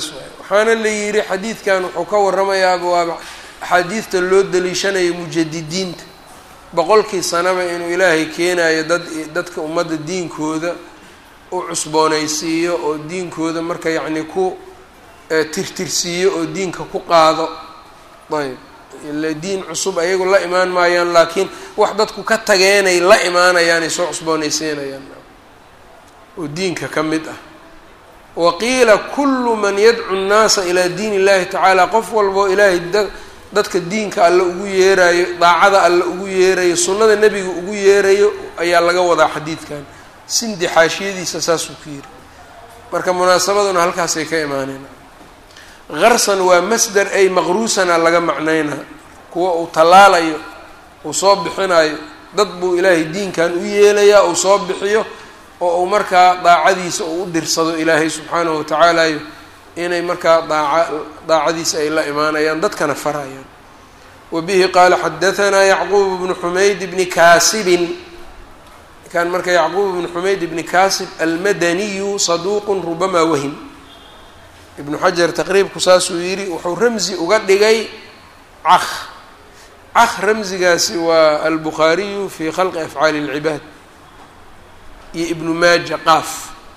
waxaana la yidhi xadiidkan wuxuu ka warramayaaba waa axaadiidta loo daliishanayo mujadidiinta boqolkii sanaba inuu ilaahay keenayo dad dadka ummadda diinkooda u cusboonaysiiyo oo diinkooda marka yacni ku tirtirsiiyo oo diinka ku qaado ayb ila diin cusub ayagu la imaan maayaan laakiin wax dadku ka tageenay la imaanayaanay soo cusboonaysiinayaan oo diinka ka mid ah waqiila kullu man yadcu nnaasa ilaa diin illahi tacaala qof walboo ilaahay dadka diinka alle ugu yeerayo daacada alle ugu yeerayo sunnada nebiga ugu yeerayo ayaa laga wadaa xadiidkan sindi xaashiyadiisa saasuu ku yiri marka munaasabaduna halkaasay ka imaaneen qarsan waa masder ay maqruusana laga macnaynaa kuwa uu tallaalayo uu soo bixinayo dad buu ilaahay diinkan u yeelayaa uu soo bixiyo oo uu markaa daacadiisa uu u dirsado ilaahay subxaanahu watacaalayo inay markaa daaca daacadiisa ay la imaanayaan dadkana farayaan wa bihi qaala xadahanaa yacquub bnu xumayd bni kaasibin kan marka yacquub bnu xumayd bni kaasib almadaniyu saduuqun rubamaa wahim ibnu xajar taqriibku saasuu yidhi wuxuu ramzi uga dhigay caq caq ramzigaasi waa albukhaariyu fi khalqi afcaali اlcibaad iyo ibnu maaja qaaf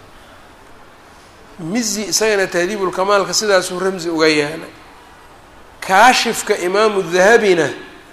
mizi isagana tahdiibulkamaalka sidaasuu ramzi uga yaalay kaashifka imaamu dahabina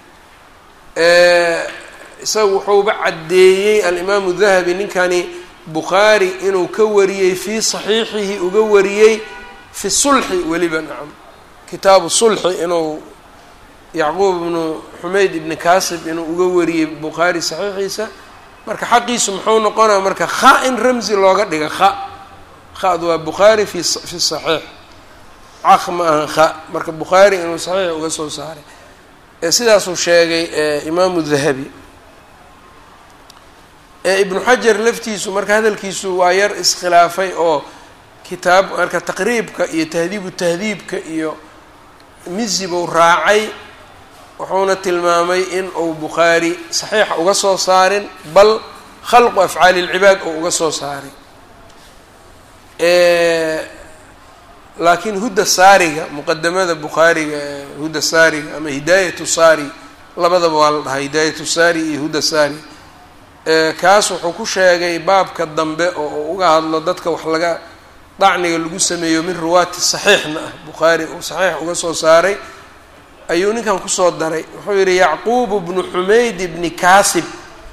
isaga wuxuuba caddeeyey alimaamu dahabi ninkani bukhaari inuu ka wariyey fii saxiixihi uga wariyey fi sulxi weliba nacam kitaabu sulxi inuu yacquub ibnu xumayd ibni kaasib inuu uga wariyey bukhaari saxiixiisa marka xaqiisu muxuu noqonaya marka kha in ramzi looga dhiga kha khadu waa bukhaari fi fi saxiix caq ma ahan kha marka bukhaari inuu saxiix uga soo saaray sidaasuu sheegay imaamu dahabi ibnu xajar laftiisu marka hadalkiisu waa yar iskhilaafay oo kitaab marka taqriibka iyo tahdiibu tahdiibka iyo mizi buu raacay wuxuuna tilmaamay in uu bukhaari saxiixa uga soo saarin bal khalqu afcaali lcibaad uu uga soo saaray laakiin hudda saariga muqadamada bukhaariga hudda saariga ama hidaayatu saari labadaba waa la dhahaa hidaayatu saari iyo hudda saari kaas wuxuu ku sheegay baabka dambe oo uu uga hadlo dadka wax laga dacniga lagu sameeyo min ruwaati saxiixna ah bukhaari uu saxiix uga soo saaray ayuu ninkan kusoo daray wuxuu yihi yacquub bnu xumayd bni kaasib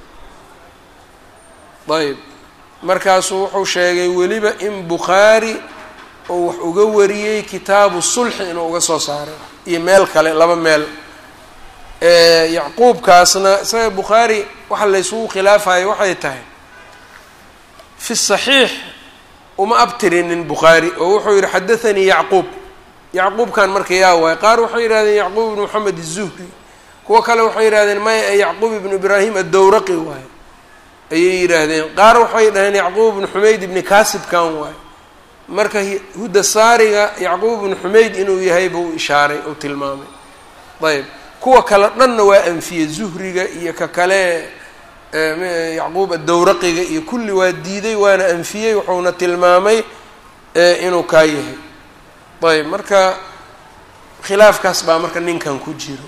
ayb markaasuu wuxuu sheegay weliba in bukhaari oo wax uga wariyey kitaabu sulxi inuu uga soo saaray iyo meel kale laba meel yacquubkaasna isaga bukhaari waxa laysugu khilaafayo waxay tahay fi saxiix uma abtirinin bukhaari oo wuxuu yihi xadathanii yacquub yacquubkan marka yaa waay qaar waxay yihahdeen yacquub ibnu moxamed izuhri kuwo kale waxay yihahdeen maya yacquub ibnu ibraahim addowraqi waay ayay yidhaahdeen qaar waxay dhaheen yacquub ibnu xumayd ibni kaasibkan waay marka hudda saariga yacquub ibnu xumayd inuu yahay buu ishaaray uu tilmaamay ayb kuwa kale dhanna waa anfiyey zuhriga iyo ka kale yacquub addowraqiga iyo kulli waa diiday waana anfiyey wuxuuna tilmaamay inuu kaa yahay ayb marka khilaafkaas baa marka ninkan ku jiro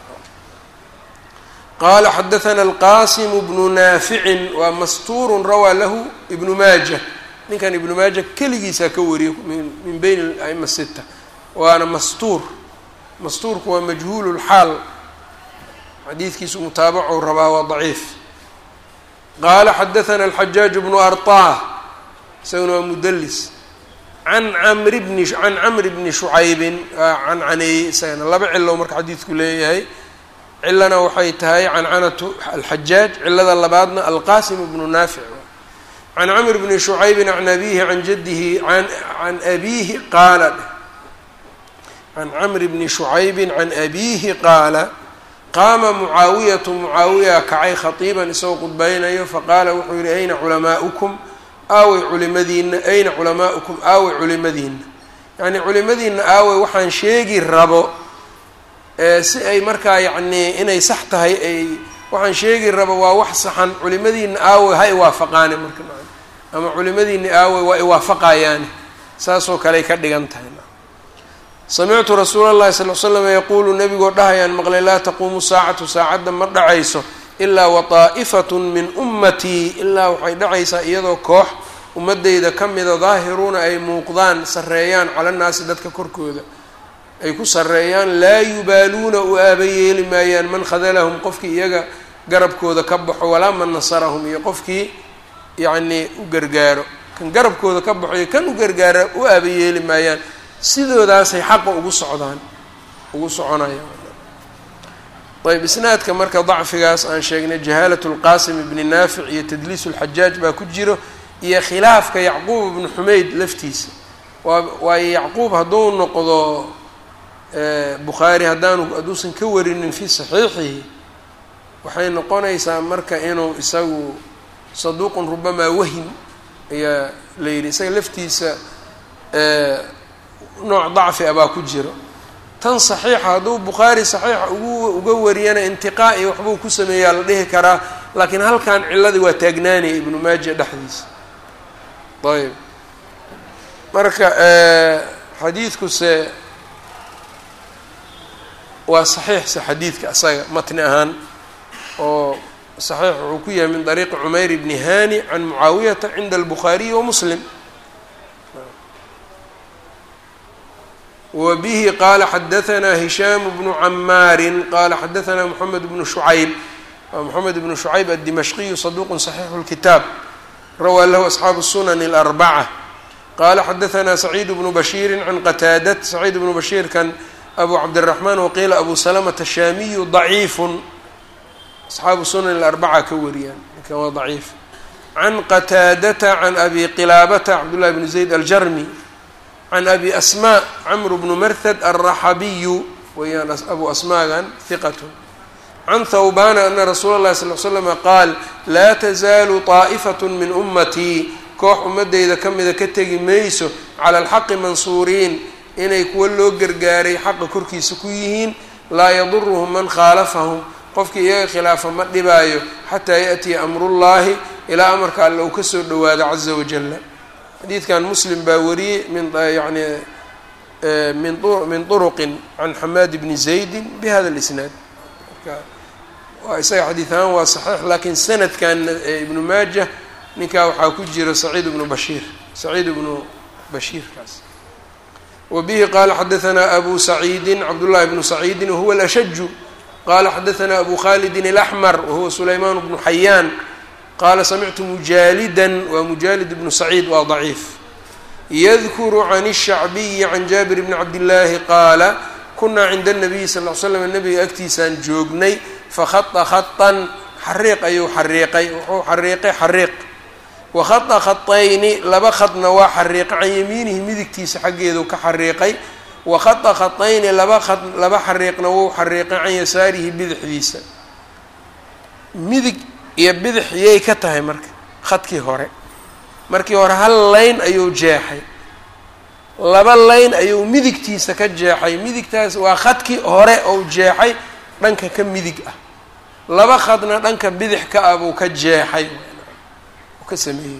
qala xadaثna alqasim bnu naaficin waa mastuuru rawaa lahu ibnu maaja ninkan ibnu maaja keligiisaa ka wariyay min beyn aima sita waana mastuur mastuurku waa majhuul اlxaal xadiidkiisu mutaabacu rabaa waa daciif qaala xadaثna alxajaaj bnu arطah isaguna waa mudlis an amri bni can camri bni shucaybin can caneeyey isagana laba cilow marka xadiidku leeyahay cilana waxay tahay cancanatu alxajaaj cilada labaadna alqasim bnu naafic can camr bni shucaybin can abihi can jadihi can abihi qaala can camri bni shucaybin can abiihi qaala qaama mucaawiyatu mucaawiya kacay khatiiban isagoo qudbaynayo faqaala wuxuu yihi ayna culamaaukum aawey culimadiina ayna culamaaukum aawey culimadiina yacni culimadiina aawey waxaan sheegi rabo si ay markaa yacnii inay sax tahay ay waxaan sheegi rabo waa wax saxan culimadiina aawey ha iwaafaqaane marka ama culimadiina aawey waa iwaafaqayaane saasoo kaley ka dhigan tahay samictu rasuula اllahi sal l slam yaquulu nebigoo dhahayaan maqlay laa taquumu saacatu saacadda ma dhacayso ilaa waطaa'ifat min ummatii ilaa waxay dhacaysaa iyadoo koox ummadeyda ka mida daahiruuna ay muuqdaan sarreeyaan cala nnaasi dadka korkooda ay ku sarreeyaan laa yubaaluuna u aaba yeeli maayaan man khadalahum qofkii iyaga garabkooda ka baxo walaa man nasarahum iyo qofkii yacnii u gargaaro kan garabkooda ka baxo iyo kan u gargaara u aaba yeeli maayaan sidoodaasay xaqa ugu socdaan ugu soconayaan ayb isnaadka marka dacfigaas aan sheegnay jahaalat lqaasim ibni naafic iyo tadliis lxajaaj baa ku jiro iyo khilaafka yacquub ibnu xumeyd laftiisa waa waayo yacquub hadduu noqdo bukhaari haddaanu hadduusan ka warinin fii saxiixihi waxay noqonaysaa marka inuu isagu saduuqun rubamaa wahim ayaa la yidhi isaga laftiisa nooc dacfi a baa ku jiro tan saxiixa hadduu bukhaari saxiixa ugu uga wariyana intiqaa iyo waxbuu ku sameeyaa la dhihi karaa laakiin halkan ciladii waa taagnaanaya ibnu maaja dhexdiisa ayb marka xadiidkuse waa saxiixse xadiidka asaga matni ahaan oo saxiix wuxuu ku yahay min dariiqi cumayr bni hani can mucaawiyata cinda albukhaariyi wa muslim wa bihi qaala xadahanaa hishaamu bnu camaarin qaala xadahanaa moxamed bnu shucayb waa moxamed bnu shucayb addimashqiyu saduuqun saxiixu lkitaab rawaa lahu asxaabu sunani alarbaca qaala xadahanaa saciid bnu bashiiri can qataadat saciid bnu bashiirkan abu cabdiraxmaan waqiila abu salamata shaamiyu daciifun asxaabu sunan alarbaca ka wariyaan ninkan waa daciif can qataadata can abi qilaabata cabdullahi bni zayd aljarmi can abi asmaa camru bnu marhad alraxabiyu weyaan abu asmaagan hiqatu can thawbana ana rasuula اllahi sal l slama qaal laa tazaalu طaa'ifat min ummatii koox ummadeyda ka mida ka tegi mayso cala alxaqi mansuuriin inay kuwa loo gargaaray xaqa korkiisa ku yihiin laa yaduruhum man khaalafahum qofkii iyaga khilaafa ma dhibaayo xataa yaأtiya amrullahi ilaa amarka alle uu kasoo dhowaado caza wajala xadiidkan muslim baa wariyey min yani min min طuruqin can xamaad bni zaydi bihada اlisnaad marka waa isaga xadiid ahaan waa saxiix laakiin sanadkan ibnu maaja ninkaa waxaa ku jira saciid ibnu bashiir saciid ibnu bashiirkaas wbihi qala xadaanaa abu saciidi cabdullahi bnu saciidi wahuwa alashaju qala xadaanaa abu khalidin alaxmar wahuwa sulaymaan bnu xayaan qaala samictu mujaalidan waa mujaalid bnu saciid waa daciif yadkuru can الshacbiyi can jaabir bni cabdillaahi qaala kunaa cinda الnabiyi sal l slam nabiga agtiisaan joognay fakhata khaطan xariiq ayuu xariiqay wuxuu xariiqay xariiq wakhada khatayni laba khadna waa xariiqay can yamiinihi midigtiisa xaggeedu ka xariiqay wakhada khatayni laba khad laba xariiqna wuu xariiqay can yasaarihi bidixdiisa midig iyo bidix yay ka tahay marka khadkii hore markii hore hal layn ayuu jeexay laba layn ayuu midigtiisa ka jeexay midigtaas waa khadkii hore ou jeexay dhanka ka midig ah laba khadna dhanka bidix ka ah buu ka jeexay ka sameeyey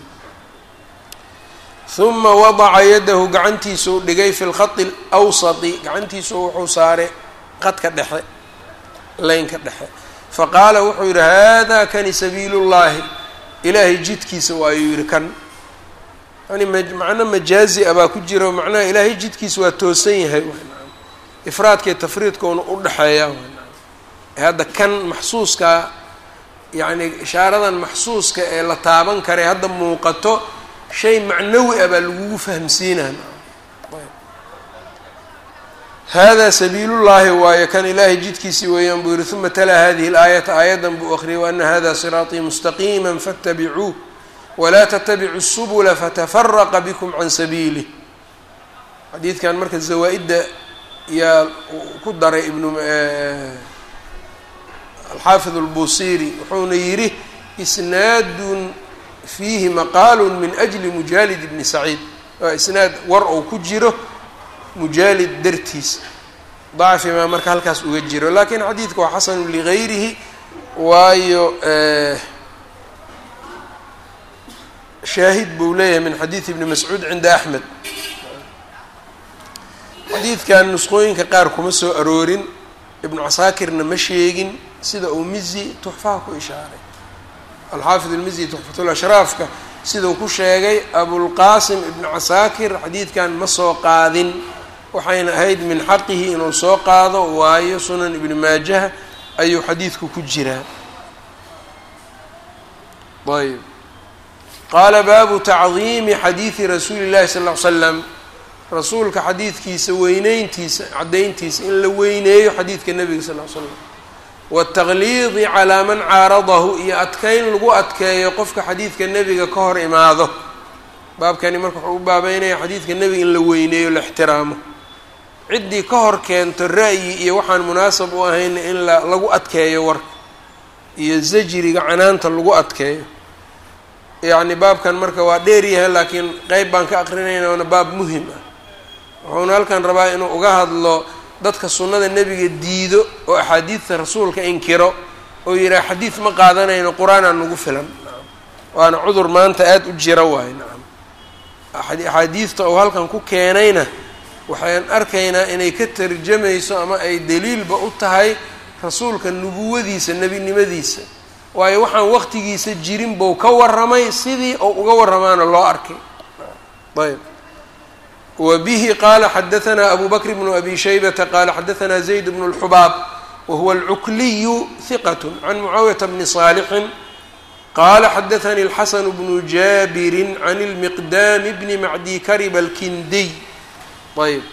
uma wadaca yadahu gacantiisuu dhigay fi lkhadi alawsati gacantiisu wuxuu saaray qadka dhexe laynka dhexe faqaala wuxuu yidhi hada kani sabiilu llahi ilaahay jidkiisa waayuu yihi kan yani macno majaazi a baa ku jira macnaha ilaahay jidkiisa waa toosan yahay ifraadkaiyo tafriidkoona u dhexeeya hadda kan maxsuuskaa yacni ishaaradan maxsuuska ee la taaban karay hadda muuqato shay macnawi ah baa lagugu fahamsiinaa hada sabiilullaahi waayo kan ilaahay jidkiisii weeyaan buu yihi uma talaa hadihi اlaayata aayadan buu akriyay waana hada siraaطii mustaqiima faاtabicuuh walaa ttabicuu الsubula fatafaraqa bikm can sabiilih xadiidkan marka zawaa-idda yaa ku daray ibnu alxaafid اlbusiri wuxuuna yidhi isnaadun fiihi maqaalu min ajli mujaalid bni saciid waa isnaad war ou ku jiro mujaalid dartiisa dacfi maa marka halkaas uga jiro lakin xadiidka waa xasanu ligayrihi waayo shaahid buu leeyahay min xadiid ibni mascuud cinda axmed xadiidkan nusqooyinka qaar kuma soo aroorin ibnu casaakirna ma sheegin sida uu mizi tuxfaha ku ishaaray alxaafid almizi tuxfatulashraafka sidau ku sheegay abulqaasim ibnu casaakir xadiidkan ma soo qaadin waxayna ahayd min xaqihi inuu soo qaado waayo sunan ibni maajaha ayuu xadiidku ku jiraa ayb qaala baabu tacdiimi xadiidi rasuuli llahi sal ll ly slam rasuulka xadiidkiisa weyneyntiisa caddayntiisa in la weyneeyo xadiidka nebiga sal ll ly slam wataqliidi calaa man caaradahu iyo adkeyn lagu adkeeyo qofka xadiidka nebiga ka hor imaado baabkani marka wuxuu u baabeynaya xadiidka nebiga in la weyneeyo la ixtiraamo ciddii ka hor keento ra'yi iyo waxaan munaasab u ahayn in la lagu adkeeyo warka iyo zajriga canaanta lagu adkeeyo yacni baabkan marka waa dheer yahay laakiin qeyb baan ka aqrinayna waana baab muhim ah wuxuuna halkan rabaa inuu uga hadlo dadka sunnada nebiga diido oo axaadiidta rasuulka inkiro oo yidhaha xadiid ma qaadanayno qur-aanaa nagu filan waana cudur maanta aada u jira waayo nacam axaadiidta uu halkan ku keenayna waxaan arkaynaa inay ka tarjamayso ama ay daliilba u tahay rasuulka nubuwadiisa nebinimadiisa waayo waxaan waqtigiisa jirin buu ka warramay sidii uu uga warramaana loo arkay ayb wa bihi qaala xadahanaa abu bakr bnu abi shaybata qaala xadahanaa zayd bnu اlxubaab wa huwa alcukliyu hiqat can mucaawiyata bni saalixin qaala xadathanii alxasanu bnu jaabirin can ilmiqdaami bni macdi kariba alkindiy ayb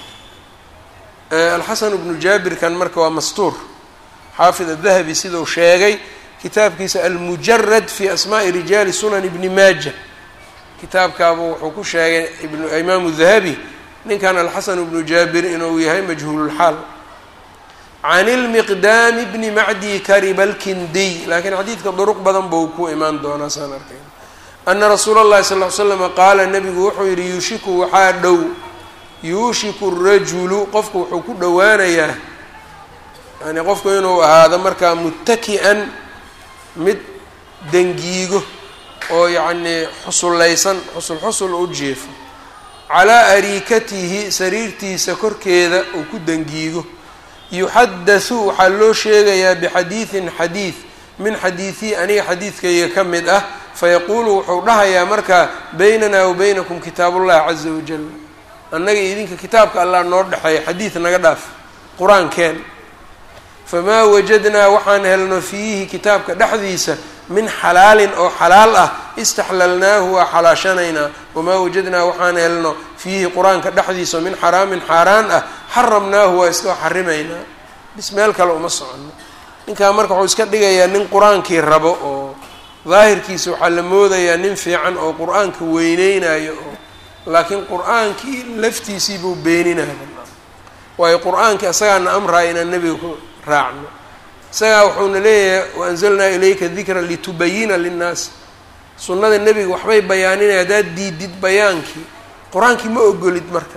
alxasanu bnu jaabirkan marka waa mastuur xaafid adahabi sidau sheegay kitaabkiisa almujarad fi asmaai rijaali sunan ibni maaja kitaabkaabu wuxuu ku sheegay imaamu dahabi ninkan alxasan bnu jaabir inuu yahay majhuululxaal can ilmiqdaami bni macdi kariba alkindiy laakiin xadiidka duruq badan buu ku imaan doonaa saan arkay ana rasuula اllahi sal ly slama qaala nabigu wuxuu yihi yuushiku waxaa dhow yuushiku rajulu qofku wuxuu ku dhowaanayaa yani qofku inuu ahaado markaa muttaki'an mid dangiigo oo yacnii xusullaysan xusul xusul u jeefo calaa ariikatihi sariirtiisa korkeeda uu ku dangiigo yuxadasu waxaa loo sheegayaa bixadiidin xadiid min xadiidii aniga xadiidkayga ka mid ah fayaquulu wuxuu dhahayaa markaa baynanaa wa baynakum kitaabullahi caza wajal annaga idinka kitaabka allah noo dhexeeya xadiid naga dhaaf qur-aankeen famaa wajadnaa waxaan helno fiihi kitaabka dhexdiisa min xalaalin oo xalaal ah istaxlalnaahu waa xalaashanaynaa wamaa wajadnaa waxaan helno fiihi qur-aanka dhexdiisa min xaraamin xaaraan ah xaramnaahu waa iska xarimaynaa bis meel kale uma soconno ninkaa marka wuxuu iska dhigayaa nin qur-aankii rabo oo daahirkiisa waxaa la moodayaa nin fiican oo qur-aanka weyneynayo oo laakiin qur-aankii laftiisii buu beeninaya waayo qur-aankii asagaana amraya inaan nebiga ku raacno isagaa wuxuuna leeyahay waanzalnaa ilayka dikra litubayina linnaas sunnada nebiga waxbay bayaaninaya haddaad diidid bayaankii qur-aankii ma ogolid marka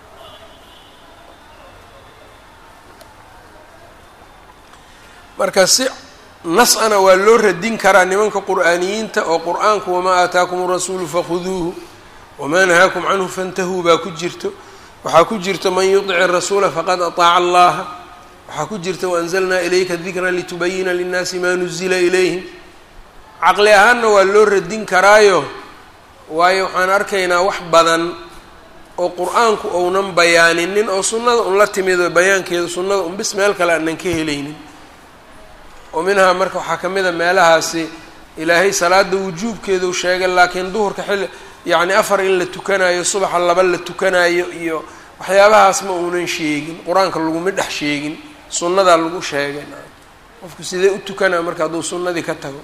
marka si nas-ana waa loo radin karaa nimanka qur'aaniyiinta oo qur-aanku wamaa aataakum rasuulu fakhuduuhu wamaa nahaakum canhu fantahuu baa ku jirto waxaa ku jirta man yudici rasuula faqad ataaca allaha waxaa ku jirta waanzalnaa ilayka dikra litubayina linnaasi maa nuzila ilayhim caqli ahaanna waa loo radin karaayo waayo waxaan arkaynaa wax badan oo qur-aanku ounan bayaaninin oo sunnada un la timido bayaankeeda sunnada un bis meel kale aanan ka helaynin oo minhaa marka waxaa ka mid a meelahaasi ilaahay salaada wujuubkeedu sheegay laakiin duhurka xilli yacni afar in la tukanayo subaxa laba la tukanayo iyo waxyaabahaas ma uunan sheegin qur-aanka laguma dhex sheegin sunnadaa lagu sheegay qofku sidee u tukanaa marka hadduu sunnadii ka tago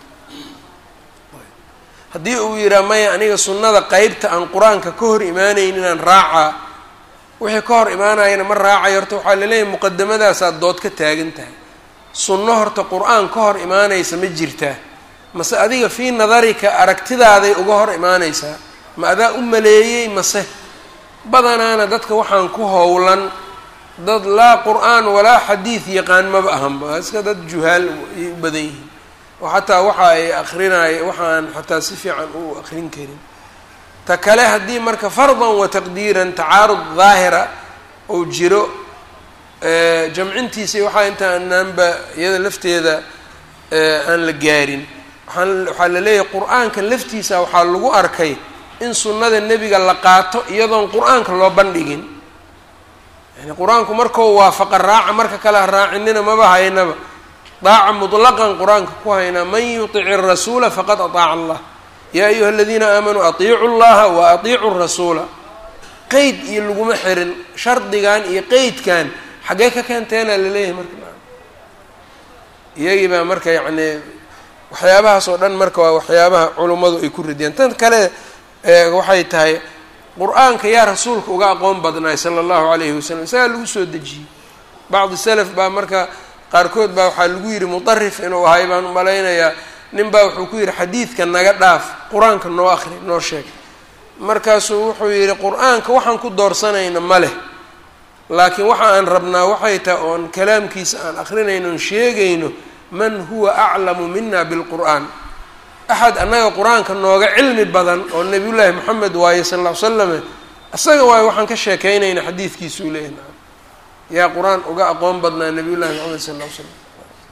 haddii uu yidhaha maya aniga sunnada qeybta aan qur-aanka ka hor imaanayn inaan raacaa wixii ka hor imaanayana ma raacayo horta waxaa laleeyahay muqadamadaasaad dood ka taagan tahay sunno horta qur-aan ka hor imaanaysa ma jirtaa mase adiga fii nadarika aragtidaaday uga hor imaanaysaa ma adaa u maleeyey mase badanaana dadka waxaan ku howlan dad laa qur-aan walaa xadiid yaqaan maba ahanba iska dad juhaal ayay u badan yihiin oo xataa waxa ay akrinaayo waxaan xataa si fiican u akrin karin ta kale haddii marka fardan wa taqdiiran tacaarud daahira ou jiro jamcintiisa waxaa inta anaanba iyada lafteeda aan la gaarin waaan waxaa la leeyahay qur-aanka laftiisa waxaa lagu arkay in sunnada nebiga la qaato iyadoon qur-aanka loo bandhigin yani qur-aanku markau waafaqa raaca marka kale ha raacinina maba haynaba daaca mutlaqan qur-aanka ku haynaa man yutic irasuula faqad ataaca allah yaa ayuha aladiina aamanuu atiicu llaha wa atiicu rasuula qeyd iyo laguma xirin shardigan iyo qeydkan xaggee ka keenteena laleeyahay marka iyagii baa marka yacni waxyaabahaas oo dhan marka waa waxyaabaha culummadu ay ku radiyaan tan kale waxay tahay qur-aanka yaa rasuulka uga aqoon badnaay sala allahu calayhi wasalam isagaa lagu soo dejiyey bacdi salaf baa marka qaarkood baa waxaa lagu yidhi mutarif inuu ahay baan umalaynayaa nin baa wuxuu ku yidhi xadiidka naga dhaaf qur-aanka noo akri noo sheeg markaasuu wuxuu yidhi qur-aanka waxaan ku doorsanayna ma leh laakiin waxa aan rabnaa waxay tahay oon kalaamkiisa aan akrinayno on sheegayno man huwa aclamu mina bilqur'aan axad annaga qur-aanka nooga cilmi badan oo nabiyullaahi moxamed waaye sal ll ly slame isaga waayo waxaan ka sheekaynayna xadiidkiisuu leeyahy naam yaa qur-aan uga aqoon badnaa nabiyullahi moxamed sal ll ly slam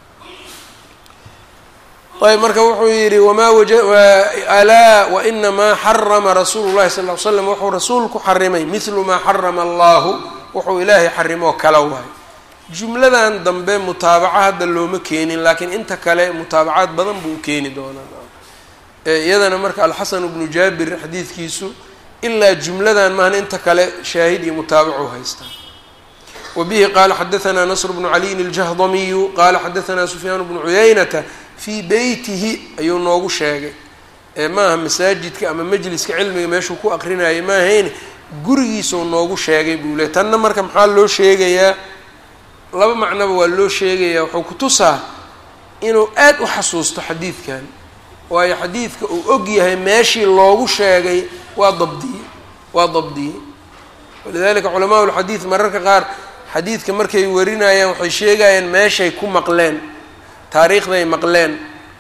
ayb marka wuxuu yidhi wamaa alaa wainamaa xarama rasuulu llahi sal ly slam wuxuu rasuulku xarimay mithlu maa xarama allahu wuxuu ilaahay xarimoo kala waay jumladan dambe mutaabaco hadda looma keenin laakiin inta kale mutaabacaad badan buu u keeni doonaa iyadana marka alxasan bnu jaabir xadiidkiisu ilaa jumladan maahan inta kale shaahid iyo mutaabacu haystaa wa bihi qaala xadaanaa nasr bnu caliyin aljahdamiyu qaala xadaanaa sufyaan bnu cuyaynata fii beytihi ayuu noogu sheegay maaha masaajidka ama majliska cilmiga meeshuu ku aqrinayay maahayne gurigiisau noogu sheegay buu le tanna marka maxaa loo sheegayaa laba macnoba waa loo sheegayaa wuxuu ku tusaa inuu aad u xasuusto xadiidkan waayo xadiidka uu og yahay meeshii loogu sheegay waa dabdiyey waa dabdiyey walidalika culamaa ulxadiid mararka qaar xadiidka markay warinayaan waxay sheegayaan meeshay ku maqleen taariikhday maqleen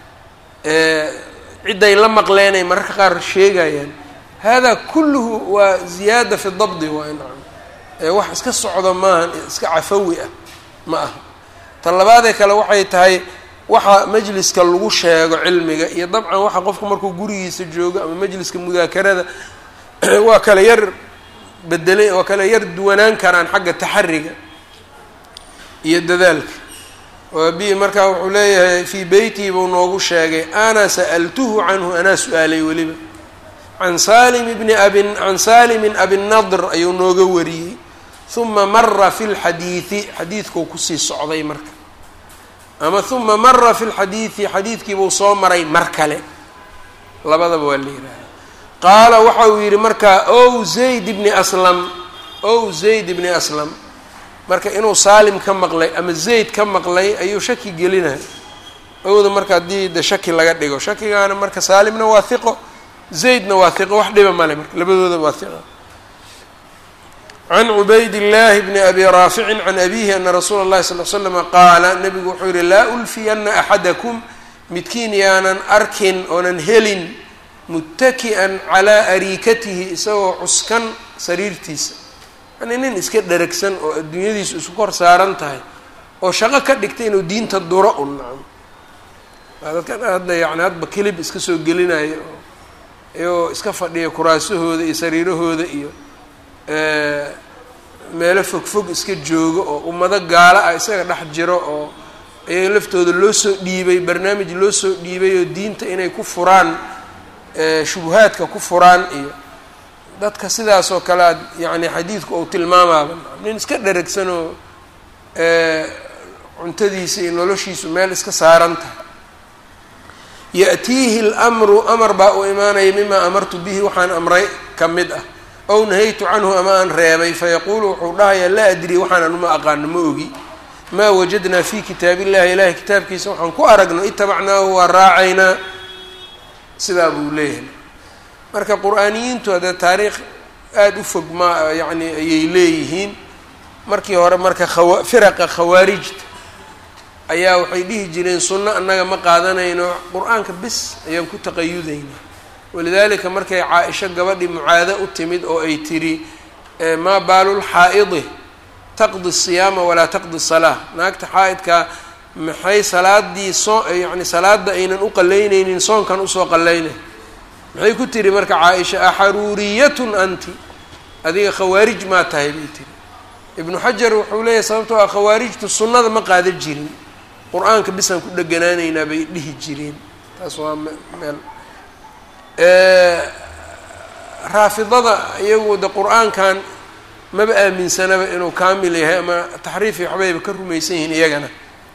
cidday la maqleenay mararka qaar sheegayaan hada kulluhu waa ziyaada fi dabdi waa nacam wax iska socdo maahan iska cafawi ah ma aha ta labaadee kale waxay tahay waxa majliska lagu sheego cilmiga iyo dabcan waxa qofka markuu gurigiisa joogo ama majliska mudaakarada waa kala yar bedelay waa kala yar duwanaan karaan xagga taxariga iyo dadaalka bi markaa wuxuu leeyahay fii beytii buu noogu sheegay ana sa'altuhu canhu anaa su-aalay weliba can salim bni abin can salimin abinadr ayuu nooga wariyey huma mara fi lxadiidi xadiidkuu kusii socday marka ama huma mara fi lxadiidi xadiidkiibuu soo maray mar kale labadaba waa la yihahda qaala waxa uu yidhi markaa ow zayd bni aslam ow zayd bni aslam marka inuu saalim ka maqlay ama zayd ka maqlay ayuu shaki gelinaya owda marka haddii de shaki laga dhigo shakigaana marka saalimna waa hiqo zaydna waa hiqo wax dhiba male marka labadooda waa hiqo can cubayd llaahi bni abi raaficin can abihi ana rasuula اllahi sal l slama qaala nabigu wuxuu yihi laa ulfiyana axadakum midkiin yaanan arkin oonan helin muttaki'an calaa ariikatihi isagoo cuskan sariirtiisa yani nin iska dheragsan oo adduunyadiisu isku kor saaran tahay oo shaqo ka dhigtay inuu diinta duro un nacam dadkan hadda yani hadba kelib iska soo gelinayo oo iyagoo iska fadhiya kuraasahooda iyo sariirahooda iyo meelo fog fog iska joogo oo ummado gaalo ah isaga dhex jiro oo iyaga laftooda loo soo dhiibay barnaamij loo soo dhiibay oo diinta inay ku furaan shubuhaadka ku furaan iyo dadka sidaas oo kale ad yani xadiidku ou tilmaamaaba nin iska dheragsan oo cuntadiisa iyo noloshiisu meel iska saaran tahay ya'tiihi lmru amar baa u imaanaya mimaa amartu bihi waxaan amray ka mid ah ow nahaytu canhu ama aan reebay fayaquulu wuxuu dhahayaa laa adri waxaanan uma aqaano ma ogi maa wajadnaa fi kitaab illahi ilahay kitaabkiisa waxaan ku aragno itabacnaahu waa raacaynaa sidaa buu leeyahay marka qur-aaniyiintu haddee taariikh aada u fog ma yacni ayay leeyihiin markii hore marka khawa firaqa khawaarijta ayaa waxay dhihi jireen sunno annaga ma qaadanayno qur-aanka bis ayaan ku taqayudaynaa walidaalika markay caa-isho gabadhii mucaado u timid oo ay tiri maa baalul xaa'idi taqdi siyaama walaa taqdi salaa naagta xaa-idkaa maxay salaadii soo yacni salaada aynan u qalaynaynin soonkan usoo qalaynay maxay ku tiri marka caa-isha axaruuriyatun anti adiga khawaarij maa tahay bay tiri ibnu xajar wuxuu leeyahay sababtoo ah khawaarijtu sunnada ma qaadan jirin qur-aanka bisaan ku dheganaanaynaa bay dhihi jireen taas waa meel raafidada iyagu de qur-aankan maba aaminsanaba inuu kaamil yahay ama taxriif iyo waxbayba ka rumaysan yihiin iyagana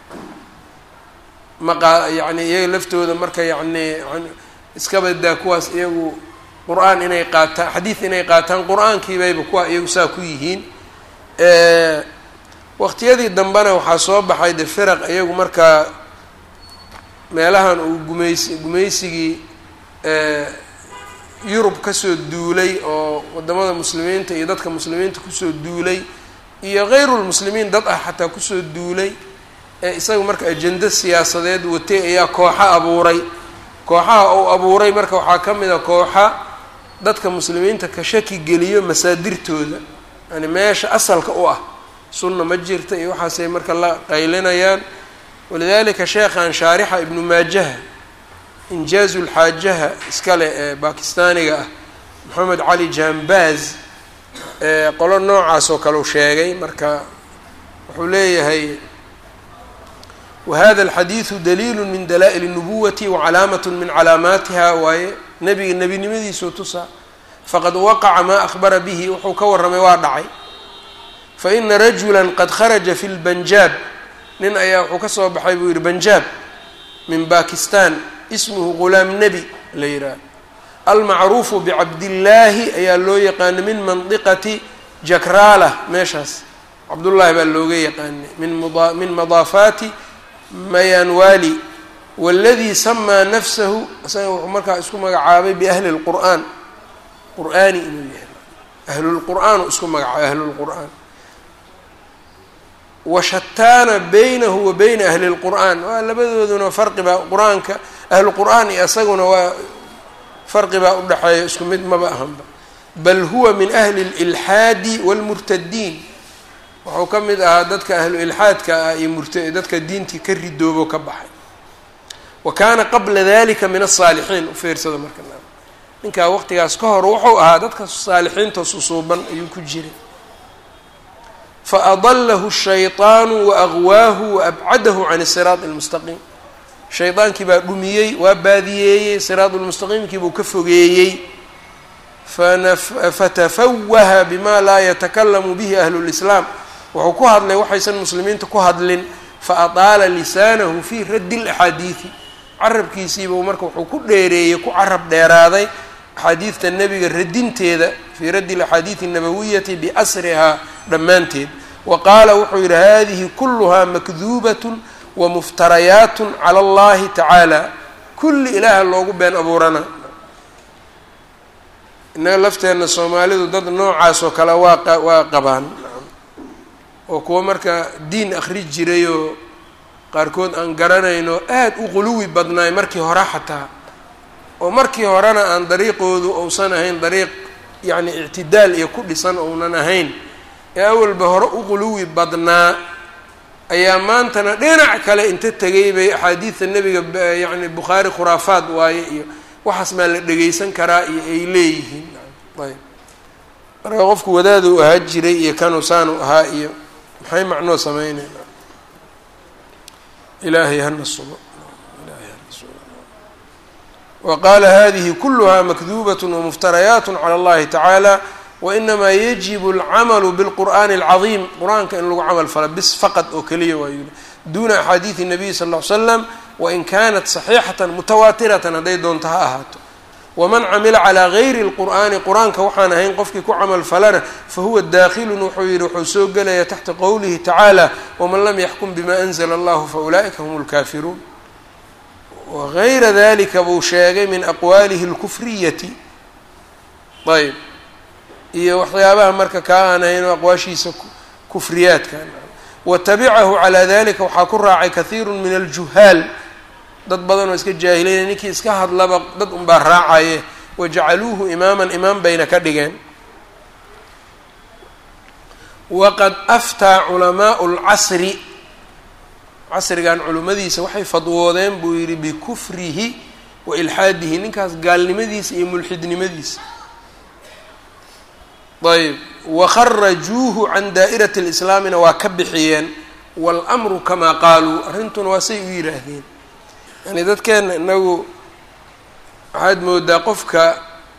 maqa yacni iyaga laftooda marka yacni iska badaa kuwaas iyagu qur-aan inay qaataan xadiid inay qaataan qur-aankiibayba kuwa iyagu saa ku yihiin waqtiyadii dambena waxaa soo baxay de firaq iyagu markaa meelahan uu gumaysi gumaysigii yurub kasoo duulay oo wadamada muslimiinta iyo dadka muslimiinta kusoo duulay iyo hayrulmuslimiin dad ah xataa kusoo duulay ee isaga marka ajendo siyaasadeed watay ayaa kooxa abuuray kooxaha uu abuuray marka waxaa ka mid a kooxa dadka muslimiinta ka shaki geliyo masaadirtooda yani meesha asalka u ah sunna ma jirta iyo waxaasay marka la qaylinayaan walidalika sheekhan shaarixa ibnu maajaha injaazu lxaajaha iskale ee bakistaaniga ah moxamed cali jambaz qolo noocaas oo kale u sheegay marka wuxuu leeyahay wahada alxadiidu daliilu min dala'il الnubuwati wacalaamat min calaamaatiha waaye nebiga nebinimadiisuu tusaa faqad waqaca maa akhbara bihi wuxuu ka warramay waa dhacay faina rajula qad kharaja fi lbanjaab nin ayaa wuxuu ka soo baxay buu yihi banjaab min bakistan ismuhu gulaam nebi la yidhaah almacruufu bicabdillaahi ayaa loo yaqaana min mandiqati jakraala meeshaas cabdullaahi baa looga yaqaanay min madaafaati mayanwali waladii samaa nafsahu isaga wuxuu markaa isku magacaabay biahli lqur'aan qur'aani inuu yahay ahlulqur'aan uu isku magacaabay ahlulqur'aan washataana baynahu wa bayna ahli lqur'aan waa labadooduna farqibaa qur-aanka ahlu qur'aan iyo isaguna waa farqibaa udhexeeya isku mid maba ahanba bal huwa min ahli lilxaadi wاlmurtadiin wuxuu ka mid ahaa dadka ahlu ilxaadka ah iyo murta dadka diintii ka ridoobo ka baxay wa kaana qabla dalika min asaalixiin ufiirsada marka ninkaa waqtigaas ka hor wuxuu ahaa dadka saalixiinta susuuban ayuu ku jiray faadalahu shayطaanu waagwaahu waabcadahu can siraat اlmustaqiim shaydaankii baa dhumiyey waa baadiyeeyey siraat lmustaqiimkii buu ka fogeeyey fatafawaha bima laa yatakalamu bihi ahlu lislaam wuxuu ku hadlay waxaysan muslimiinta ku hadlin faadaala lisaanahu fi raddi laxaadiidi carabkiisiibuu marka wuxuu ku dheereeyey ku carab dheeraaday axaadiidta nebiga radinteeda fii raddi alaxaadiidi الnabawiyati biasrihaa dhammaanteed wa qaala wuxuu yidhi hadihi kuluhaa makduubat wamuftarayaat cala اllahi tacaala kulli ilaaha loogu been abuurana innaga lafteenna soomaalidu dad noocaas oo kale waa waa qabaan oo kuwa marka diin akri jirayoo qaarkood aan garanayno aada u quluwi badnaay markii hore xataa oo markii horena aan dariiqoodu uusan ahayn dariiq yacni ictidaal iyo ku dhisan ounan ahayn ee awalba hore u quluwi badnaa ayaa maantana dhinac kale inta tegay bay axaadiidta nebiga yacni bukhaari khuraafaad waaye iyo waxaas maa la dhegeysan karaa iyo ay leeyihiin ayb marka qofku wadaaduu ahaa jiray iyo kanuu saanu ahaa iyo maxay macnoo sameynayna ilaahay hana sugo wa qaala hadihi kuluha makduubat wamuftarayaat cala اllahi tacaala wainamaa yajibu alcamalu bilqur'ani alcadiim qur-aanka in lagu camal fala bis faqad oo keliya waa yuli duuna axaadiidi nabiyi sal ll ly slam wain kanat saxiixatan mutawaatiratan hadday doonto ha ahaato waman camila calaa gayri اlqur'ani qur-aanka waxaan ahayn qofkii ku camal falana fahuwa daakilun wuxuu yihi wuxuu soo gelaya taxta qowlihi tacaala waman lam yaxkum bima anzla allahu faulaa'ika hum lkaafiruun wagayra dalika buu sheegay min aqwaalihi اlkufriyati ayb iyo waxyaabaha marka kaa aan ahayn aqwaashiisa kufriyaadka watabicahu calaa dalika waxaa ku raacay kahiiru min aljuhaal dad badan oo iska jaahilaya ninkii iska hadlaba dad unbaa raacaye wajacaluuhu imaaman imaam bayna ka dhigeen waqad aftaa culamaau lcasri casrigan culimmadiisa waxay fadwoodeen buu yidhi bikufrihi wa ilxaadihi ninkaas gaalnimadiisa iyo mulxidnimadiisa ayb wakharajuuhu can daa'irati lislaamina waa ka bixiyeen waalamru kamaa qaaluu arrintuna waa say u yidhaahdeen yani dadkeenna inagu waxaad moodaa qofka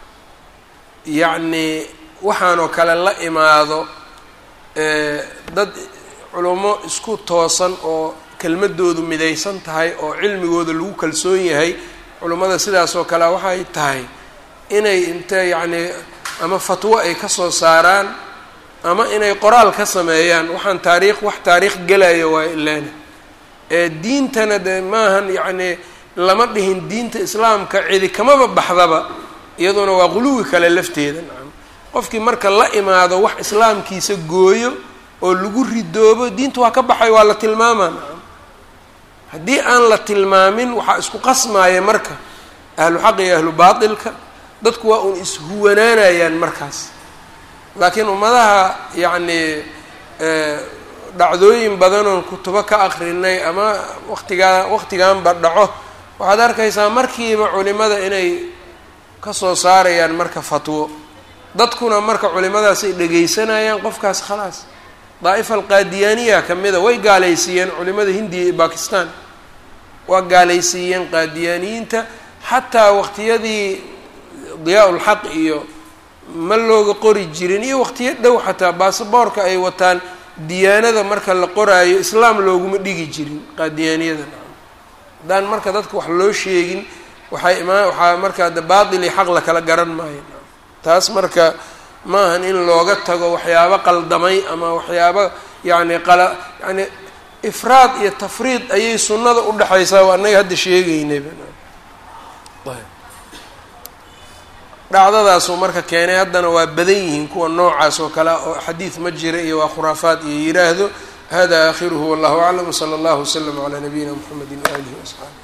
yacni waxaanoo kale la imaado dad culummo isku toosan oo kelmadoodu midaysan tahay oo cilmigooda lagu kalsoon yahay culummada sidaas oo kale waxay tahay inay inte yacni ama fatwo ay ka soo saaraan ama inay qoraal ka sameeyaan waxaan taariikh wax taariikh gelayo waa ilaana ee diintana de maahan yacni lama dhihin diinta islaamka cidi kamaba baxdaba iyaduna waa quluwi kale lafteeda nacam qofkii marka la imaado wax islaamkiisa gooyo oo lagu ridoobo diinta waa ka baxay waa la tilmaamaa nacam haddii aan la tilmaamin waxaa isku qasmaaya marka ahlu xaq iyo ahlu baatilka dadku waa uun ishuwanaanayaan markaas laakiin ummadaha yacni dhacdooyin badanoon kutubo ka akrinay ama waqtigaa waqtiganba dhaco waxaad arkaysaa markiiba culimada inay kasoo saarayaan marka fatwo dadkuna marka culimadaas ay dhegaysanayaan qofkaas khalaas daa'ifa alqaadiyaaniya kamida way gaalaysiiyeen culimada hindiya iyo bakistan waa gaalaysiiyeen qaadiyaaniyiinta xataa waqtiyadii diyaa ulxaq iyo ma looga qori jirin iyo waqtiyo dhow xataa baasaboorka ay wataan diyaanada marka la qoraayo islaam looguma dhigi jirin qaadiyaaniyada haddaan marka dadka wax loo sheegin waxay imaa waxaa markaa de baatil iyo xaq la kala garan maayo taas marka maahan in looga tago waxyaabo qaldamay ama waxyaabo yacni qala yani ifraad iyo tafriid ayay sunnada udhexaysaa waa annaga hadda sheegeynayba dhacdadaasuu marka keenay haddana waa badan yihiin kuwa noocaas oo kale oo xadiid ma jira iyo waa khuraafaad iyo yiraahdo hada aakhiruhu wallahu aclam wsala allahu waslama calaa nabiyina mxamedi waalihi waasxaabi